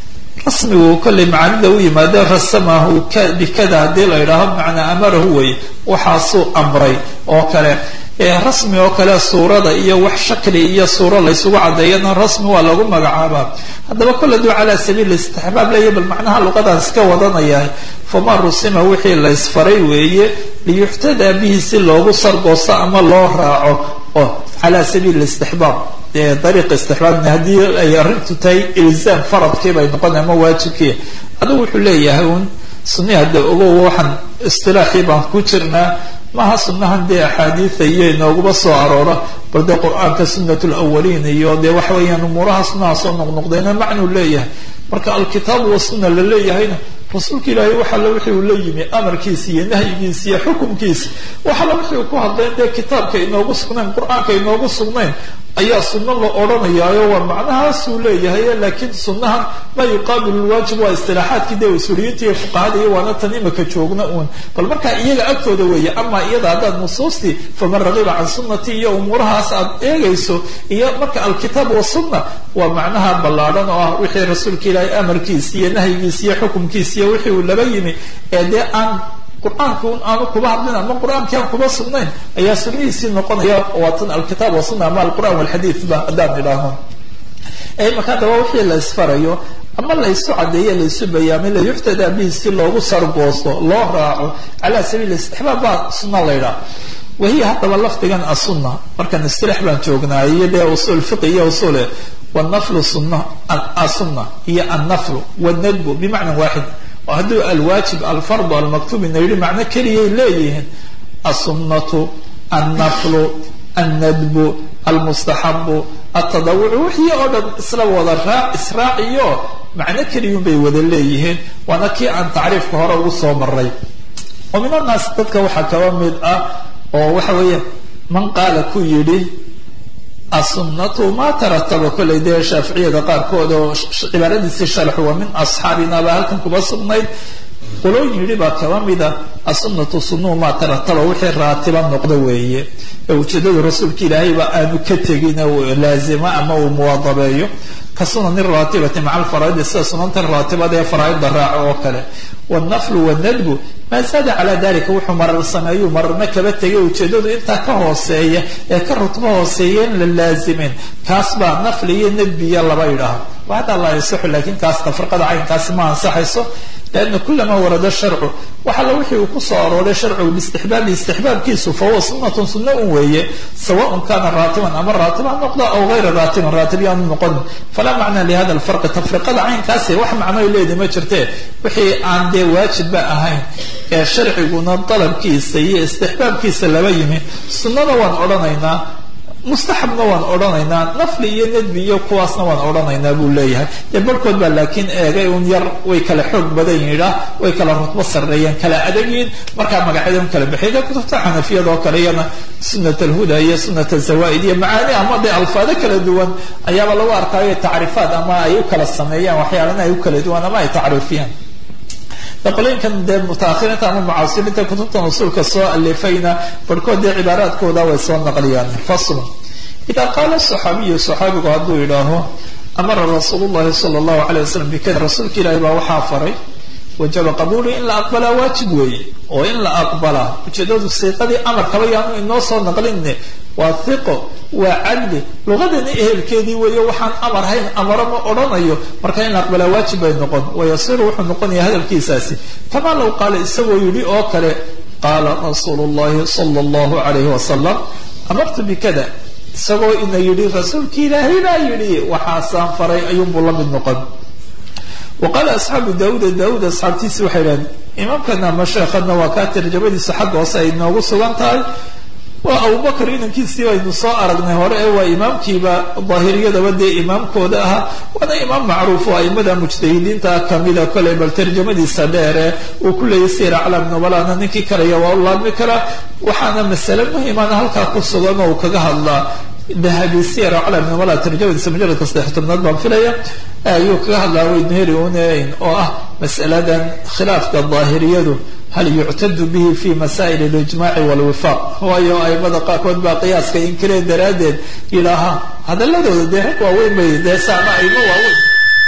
rasmigu kollay macaanida u yimaado rasamahu bikada haddii la yidhaaho macnaa amarahu wey waxaasuu amray oo kale rasmi oo kale suurada iyo wax shakli iyo suuro laysugu caddeeyana rasmi waa lagu magacaabaa haddaba kole duu calaa sabiil istixbaab leeya bal macnaha luqadaan iska wadanaya faman rusima wixii laysfaray weeye liyuxtadaa bihi si loogu sargoosto ama loo raaco oo calaa sabiil istixbaab dariiq istixbaabna haddii ay arrintu tahay ilzaam faradkii bay noqon ama waajibkii adigu wuxuu leeyahay un sunni hadda ogow waxaan istilaaxii baan ku jirnaa maaha sunnahan dee axaadiida iyo inooguba soo aroora bal dee qur-aanka sunat lawaliin iyo dee waxa weeyaan umuuraha sunnaha soo noqnoqdayna macnuu leeyahay marka alkitaabu wasunna la leeyahayna rasuulka ilaahay waxalla wixii uu la yimi amarkiisi iyo nahyigiisi iyo xukumkiisi waxalla wixii uu ku hadlayn dee kitaabka inoogu sugnayn qur-aanka inoogu sugnayn ayaa sunno la odhanayaayo waa macnahaasuu leeyahay laakiin sunnahan maa yuqaabilu lwaajib waa istilaaxaadkii dee usuuliyiinta iyo fuqahada iyo waana tan imika joogna uun bal markaa iyaga agtooda weeye ama iyada haddaad nusuustii faman ragiba can sunnati iyo umuurahaas aad eegayso iyo marka alkitaab wasunna waa macnaha ballaadhan oo ah wixii rasuulka ilaahay amarkiisi iyo nahyigiisi iyo xukumkiisi iyo wixii uu laba yimi ee dee aan qur-aanka un aanu kuba hadlin ama qur-aankii aan kuba sugnayn ayaa sunnihiisii noqonaya waa tan alkitaab wasunna ama alqur'an walxadiid ba haddaan idhaahno marka haddaba wixii la isfarayo ama laysu cadeeye laysu bayaamay layuxtadaa bihi si loogu sargoosto loo raaco cala sabiil istixbaab baa sunna la ydhaha wahiya haddaba lafdigan asunna markan istilaax baan joognaa iyo dee usuul fiqi iyo usuule wanaflu sunna asunna iyo annaflu wanadbu bimacna waaxid oo hadduu alwaajib alfardu almaktuub ina yidhi macno keliyay leeyihiin asunnatu annaflu annadbu almustaxabu atadawucu wixii oo dhan isla wada raac israaciyo macno keliyun bay wada leeyihiin waana kii aan tacriifka hore ugu soo maray oo min annaas dadka waxaa kaba mid ah oo waxa weeye man qaala ku yidhi asunatu ma tarataba kollay dee shaaficiyada qaarkood oo cibaaradiisii sharxu waa min asxaabina baa halkan kuba sugnayd qolooyin yidhi baa kaba mida asunatu sunuu maa tarataba wixii raatiba noqdo weeye ee ujeedadu rasuulka ilaahayba aanu ka tegin laazima ama uu muwaadabeeyo ka sunani raatibati maca alfaraaidi sida sunanta raatibada ee faraaidda raaco oo kale wannaflu wanadbu maa zaada calaa dalika wuxuu marar sameeyuu mararna kaba tegay ujeedadu intaa ka hooseeya ee ka rutbo hooseeya in la laazimin kaas baa nafli iyo nadbiya laba yidhaaha waxadaa la yasaxu laakiin kaas tafriqada caynkaasi ma ansaxayso lianna kulama warada sharcu wax alla wixii uu kusoo arooray sharcigu biistixbaabi istixbaabkiisu fahuwa sunatun sunna un weeye sawaun kana raatiban ama raatib ha noqdo aw gayra raatiban raatib yaanu noqon falaa macnaa lihada alfarqi tafriqada caynkaasi wax macnoy leedi ma jirte wixii aan dee waajibba ahayn ee sharciguna dalabkiisa iyo istixbaabkiisa laba yimi sunnada waan odhanaynaa mustaxabna waan odhanaynaa nafli iyo nadbi iyo kuwaasna waan odhanaynaa buu leeyahay dee barhkood baa laakiin eegay un yar way kala xoog badan yidhaa way kala rutbo sarreeyeen kala adagyiin markaa magacyada un kala baxay dee kutubta xanafiyada oo kale iyana sunat alhuda iyo sunat azawaaid iyo macaani ama dee alfaado kala duwan ayaaba lagu arkaayo tacriifaad ama ay u kala sameeyaan waxyaalana ay u kala duwan ama ay tacriifiyaan qolooyinkan dee mutaahiriinta ama mucaasiriinta kutubtan usuulka soo alifayna barhkood dee cibaaraadkooda way soo naqliyaan fasl ida qaala saxaabiyu saxaabigu hadduu yidhaaho amara rasuul llahi sala allahu alay wasalam bikada rasuulka ilaahi baa waxaa faray wajaba qabuulu in la aqbalaa waajib weeye oo in la aqbalaa ujeedadu siiqadii amarkaba yaanu inoo soo naqlinne waa hiqo waa cadli luqadani ehelkeedii weeye waxaan amar hayn amaro ma odhanayo marka in la aqbalaa waajib bay noqon wayasiru wuxuu noqonaya hadalkiisaasi kamaa low qaala isagoo yidhi oo kale qaala rasuulu llahi sala allahu alayhi wasalam amartu bikada isagoo ina yidhi rasuulki ilaahay baa yidhi waxaasaan faray ayuunbuu la mid noqon wa qaala asxaabu daauuda daauud asxaabtiisi waxay idhahdeen imaamkana ama sheekhadna waa kaa tarjamadiisa xagga hoose ay noogu sugan tahay waa abubakar inankiisii baynu soo aragnay hore ee waa imaamkiiba daahiriyadaba dee imaamkooda ahaa waana imaam macruuf oo aimada mujtahidiinta kamida koley bal tarjamadiisa dheere uu ku leeyay sir aclam nubalana ninkii kalaya waa u laabmi karaa waxaana masale muhimana halkaa ku sugan oo uu kaga hadlaa dahabi sir aclam nubala tarjamadiisa mujaladka saddex tobnaad baan filaya ayuu kaga hadlaa weynheri uneyn oo ah masaladan khilaafka daahiriyadu hal yuctadu bihi fi masaa'il اlijmaci wاlwifaaq waayo aimada qaarkood baa qiyaaska inkireen daraaddeed yidhaaha hadaladooda dee rag waaweyn bay dee saama aimo waaweyn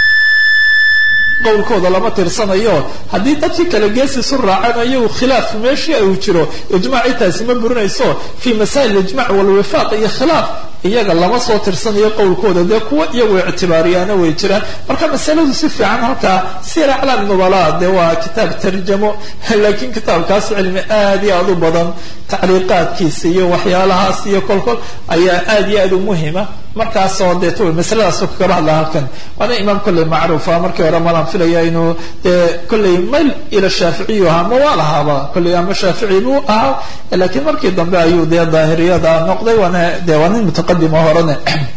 qowlkooda lama tirsanayo haddii dadkii kale geesisu raaceen iyagu khilaaf meeshii uu jiro ijmaci taasi ma burinayso fi masaa'il ijmac wاlwifaaq iyo khilaaf iyaga lama soo tirsanayo qowlkooda dee kuwa iyagu ictibaariyaana way jiraan marka masaladu si fiican halkaa sir aclaam nubala dee waa kitaab tarjamo laakiin kitaabkaas cilmi aad iyo aad u badan tacliiqaadkiisa iyo waxyaalahaas iyo kolkol ayaa aad iyo aad u muhima markaasoo dee t masaladaasoo kagaba hadla halkan waana imaam kolley macruufa markii hore malan filaya inuu dee kolley mayl ila shaaficiyu ahaa ma waa lahaaba kolley ama shaafici buu ahaa laakiin markii dambe ayuu dee daahiriyada noqday waana dee waa nin mutaqadima horene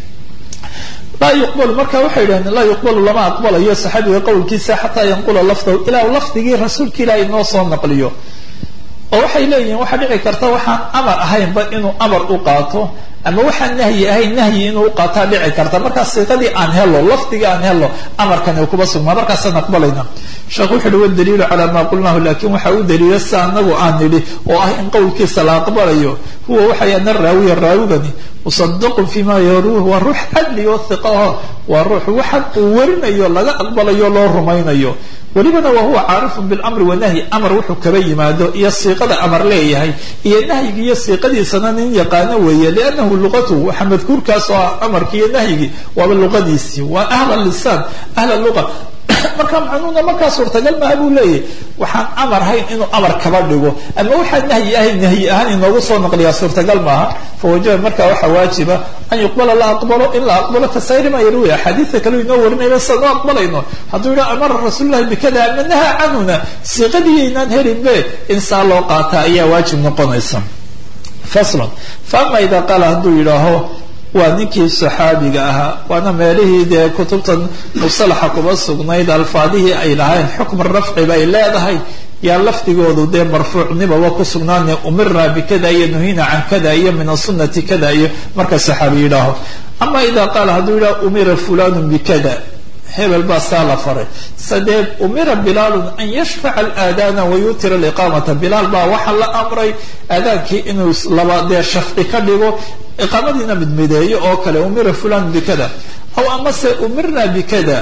laa yuqbalu marka waxay yidhahdeen laa yuqbalu lama aqbalayo saxaabiga qowlkiisa xataa yanqula lafdahu ilaa lafdigii rasuulka ilaahay noo soo naqliyo oo waxay leeyihiin waxaa dhici karta waxaan amar ahaynba inuu amar u qaato ama waxaan nahyi ahayn nahyi inuu u qaataa dhici karta markaas siiqadii aan helo lafdigii aan helo amarkani kuba sugmaa markaasaan aqbalayna sheekh wuxu uhi wadaliilu calaa maa qulnaahu lakin waxa u daliila sa anagu aan nidhi oo ah in qowlkiisa la aqbalayo huwa waxay ana raawiya raawigani musadaqun fima yaruuh waa ruux cadli oo hiqa aho waa ruux waxan uu warinayo laga aqbalayo loo rumaynayo welibana wa huwa caarifun bilamri wanahyi amar wuxuu kaba yimaado iyo siiqada amar leeyahay iyo nahyiga iyo siiqadiisana nin yaqaano weeye liannahu luqatuhu waxa madkuurkaas oo ah amarki iyo nahyigii waaba luqadiisii waa ahla lisaan ahla luqa marka macnuuna markaa suurtagal maha buu leeyahy waxaan amar hayn inuu amar kaba dhigo ama waxaan nahyi ahayn nahyi ahaan inoogu soo naqliyaa suurtagal maaha fawajaba marka waxaa waajiba an yuqbala la aqbalo in la aqbalo kasayri ma yarwi axaadiida kale inoo warinayba sida noo aqbalayno hadduu yidha amara rasuulullahi bikada ama nahaa canhuna siiqadiiyaynaan helinbe in saa loo qaata ayaa waajib noqonaysa faslon faama ida qaala hadduu yidhaaho waa ninkii saxaabiga ahaa waana meelihii dee kutubtan musalaxa kuba sugnayd alfaadihii ay lahayn xukm rafci bay leedahay yaa lafdigoodu dee marfuucnibaba ku sugnaane umirna bikada iyo nuhina can kada iyo min asunati kada iyo marka saxaabi yidhaaho ama ida qaala hadduu yidhaha umira fulanu bikada hebel baa saa la faray sadee umira bilaalun an yashfaca alaadaana wayutira aliqaamata bilaal baa waxaa la amray aadaankii inuu laba dee shafci ka dhigo iqaamadiina midmideeyo oo kale umira fulan bikada aw amase umirna bikada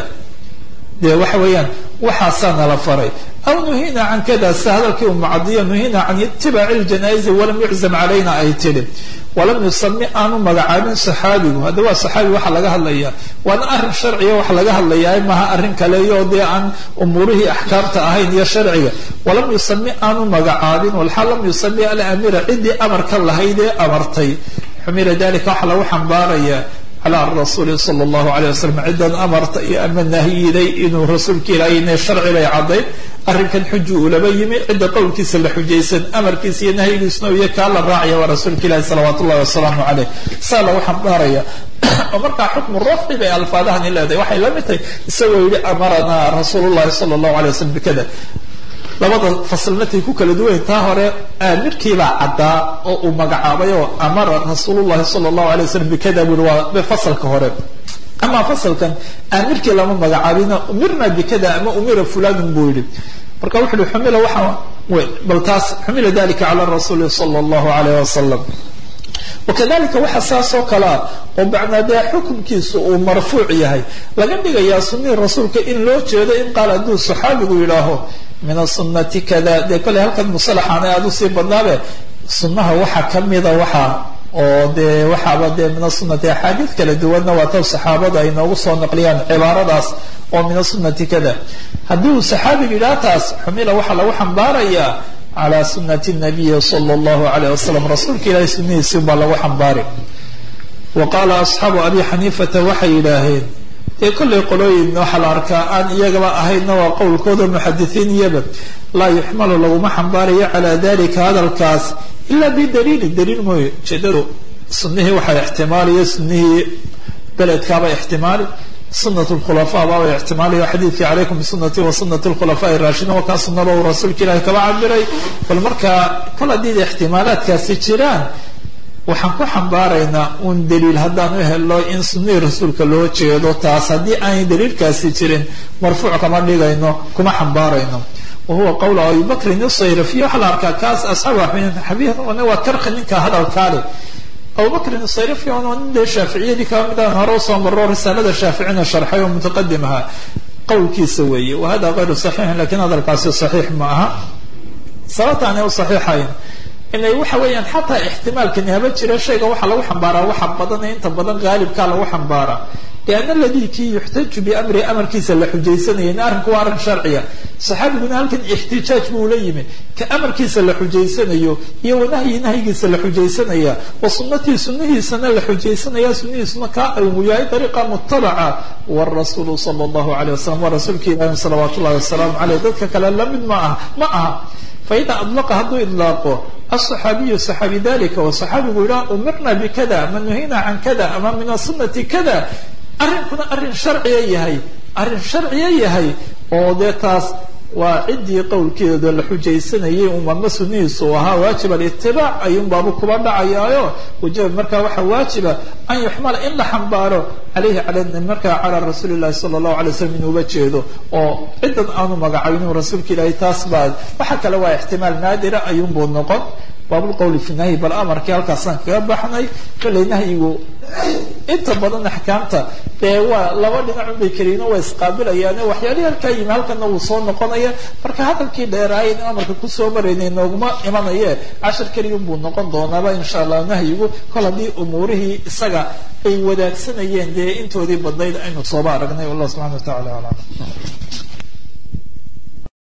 dee waxa weeyaan waxaasaana la faray aw nuhina can kada se hadalkii umucadiya nuhina can itibaaci ljanaa'izi walam yuczam calayna ay tidhi walam yusami aanu magacaabin saxaabigu hadda waa saxaabi waxa laga hadlaya waana arrin sharciga waxa laga hadlayaa maha arrin kaleyo dee aan umuurihii axkaamta ahayn iyo sharciga walam yusami aanu magacaabin walxaal lam yusami alamira ciddii amarka lahayd ee amartay xumila dalika waxaa lagu xambaaraya calى rasuuli sala allahu alayh wasalam ciddan amarta iyo ama nahyiday inuu rasuulka ilaahay inay sharci bay caddayn arrinkan xuju ulaba yimi cidda qowlkiisa la xujaysan amarkiisa iyo nahyigiisuna iyo kaa la raacaya waa rasuulka ilahi salawaat ullahi wasalaamu caleyh saa lagu xambaaraya oo markaa xukmu rafci bay alfaadahani leedahay waxay la mid tahay isagoo yihi amaranaa rasuulu llahi sala allahu alay wasalam bikada labada faslnatay ku kala duwayn taa hore aamirkiibaa caddaa oo uu magacaabay oo amara rasuulullahi sala allahu alay wasalam bikada bui waa fasalka hore ama fasalkan aamirkii lama magacaabina umirna bikada ama umira fulanun buu yihi marka wuxu uhi xumila waxaa bal taas xumila dalika cala rasuuli sala allahu alayh wasalam wakadalika waxa saas oo kalea oo bacnaa dee xukunkiisu uu marfuuc yahay laga dhigayaa sunihii rasuulka in loo jeedo in qaal hadduu saxaabigu yidhaaho min asunati kada dee kolley halkan musalaxaana aada usii badnaabe sunnaha waxa kamida waxa oo dee waxaaba dee min asunati axaadiid kala duwanna waa taw saxaabada ay noogu soo naqliyaan cibaaradaas oo min asunati kada haddii uu saxaabigu yidhaha taas xumila waxaa lagu xambaarayaa calى sunati nabiyi sala allahu alayh wasalam rasuulka ilahay sunihiisi baa lagu xambaari wa qaala asxaabu abi xaniifata waxay yidhaaheen dee kollay qolooyin waxaa la arkaa aan iyagaba ahaydna waa qowlkooda muxadisiin iyaba laa yuxmalu laguma xambaarayo calaa dalika hadalkaas ila bidaliilin daliil mooye ujeedadu sunihii waxaa ixtimaaliya sunihii beledkaaba ixtimaali sunat lkhulafa baaba ixtimaaliyo xadiidkii calaykum bisunati wa sunati lkhulafai raashidiin waa kaa sunaba uu rasuulka ilahi kaba cabiray bal markaa kol haddii ixtimaalaadkaasi jiraan waxaan ku xambaaraynaa un daliil haddaan u helo in sunihii rasuulka loo jeedo taas haddii aanay daliilkaasi jirin marfuuc kama dhigayno kuma xambaarayno wahuwa qowla abi bakrin isayrafiy waxaa la arkaa kaas asxaabu xabiib waa karqi ninka hadalkaale abubakrin sayrafi waa nin dee shaaficiyadii kaba mid aan hore usoo maro risaalada shaaficina sharxay oo mutaqadim ahaa qowlkiisa weeye wa hada kayru saxiixin lakin hadalkaasi saxiix ma aha sababta aanay u saxiixayn inay waxa weeyaan xataa ixtimaalkani haba jira shayga waxaa lagu xambaaraa waxa badan ee inta badan qaalibkaa lagu xambaaraa lianna aladii kii yuxtaju biamri amarkiisa la xujaysanaya in arrinku waa arrin sharciya saxaabiguna halkan ixtijaaj buu la yimi ka amarkiisa la xujaysanayo iyo wanahyi nahyigiisa la xujaysanaya wa sunatii sunihiisana la xujaysanaya sunihiisuna kaa uu yahay dariiqa mutabaca warasuulu sala allahu alayh wasalam waa rasuulka ilahi salawaat ullahi wasalaamu caleyh dadka kale lamid ma aha ma aha faida adlaqa hadduu idlaaqo aلصaxaabiyu صaxaabi dalika oo صaxaabigu yidhaha umirna bikada ama nuhina can kada ama min asunati kada arrinkuna arrin sharciya yahay arrin sharciya yahay oo dee taas waa ciddii qowlkeeda la xujaysanayay umama sunihiisu ahaa waajib alitibaac ayuunbaabu kuba dhacayaayo wajaba markaa waxaa waajiba an yuxmala in la xambaaro calayhi al markaa calaa rasuuli llahi sala allahu alay slam inuuba jeedo oo ciddan aanu magacaabinin rasuulka ilaahay taas baa waxa kale waa ixtimaal naadira ayuunbuu noqon baabulqowli fi nahyi bal amarkii halkaasaan kaga baxnay kollay nahyigu inta badan axkaamta dee waa laba dhinacun bay keliyiin waa isqaabilayaane waxyaalihii halkaa yimi halkana wuu soo noqonaya marka hadalkii dheeraay in amarka kusoo maraynay nooguma imanaye cashar keliyun buu noqon doonaaba insha allah nahyigu kol haddii umuurihii isaga ay wadaagsanayeen dee intoodii badnayd aynu sooba aragnay wallah subxana wa tacala aclam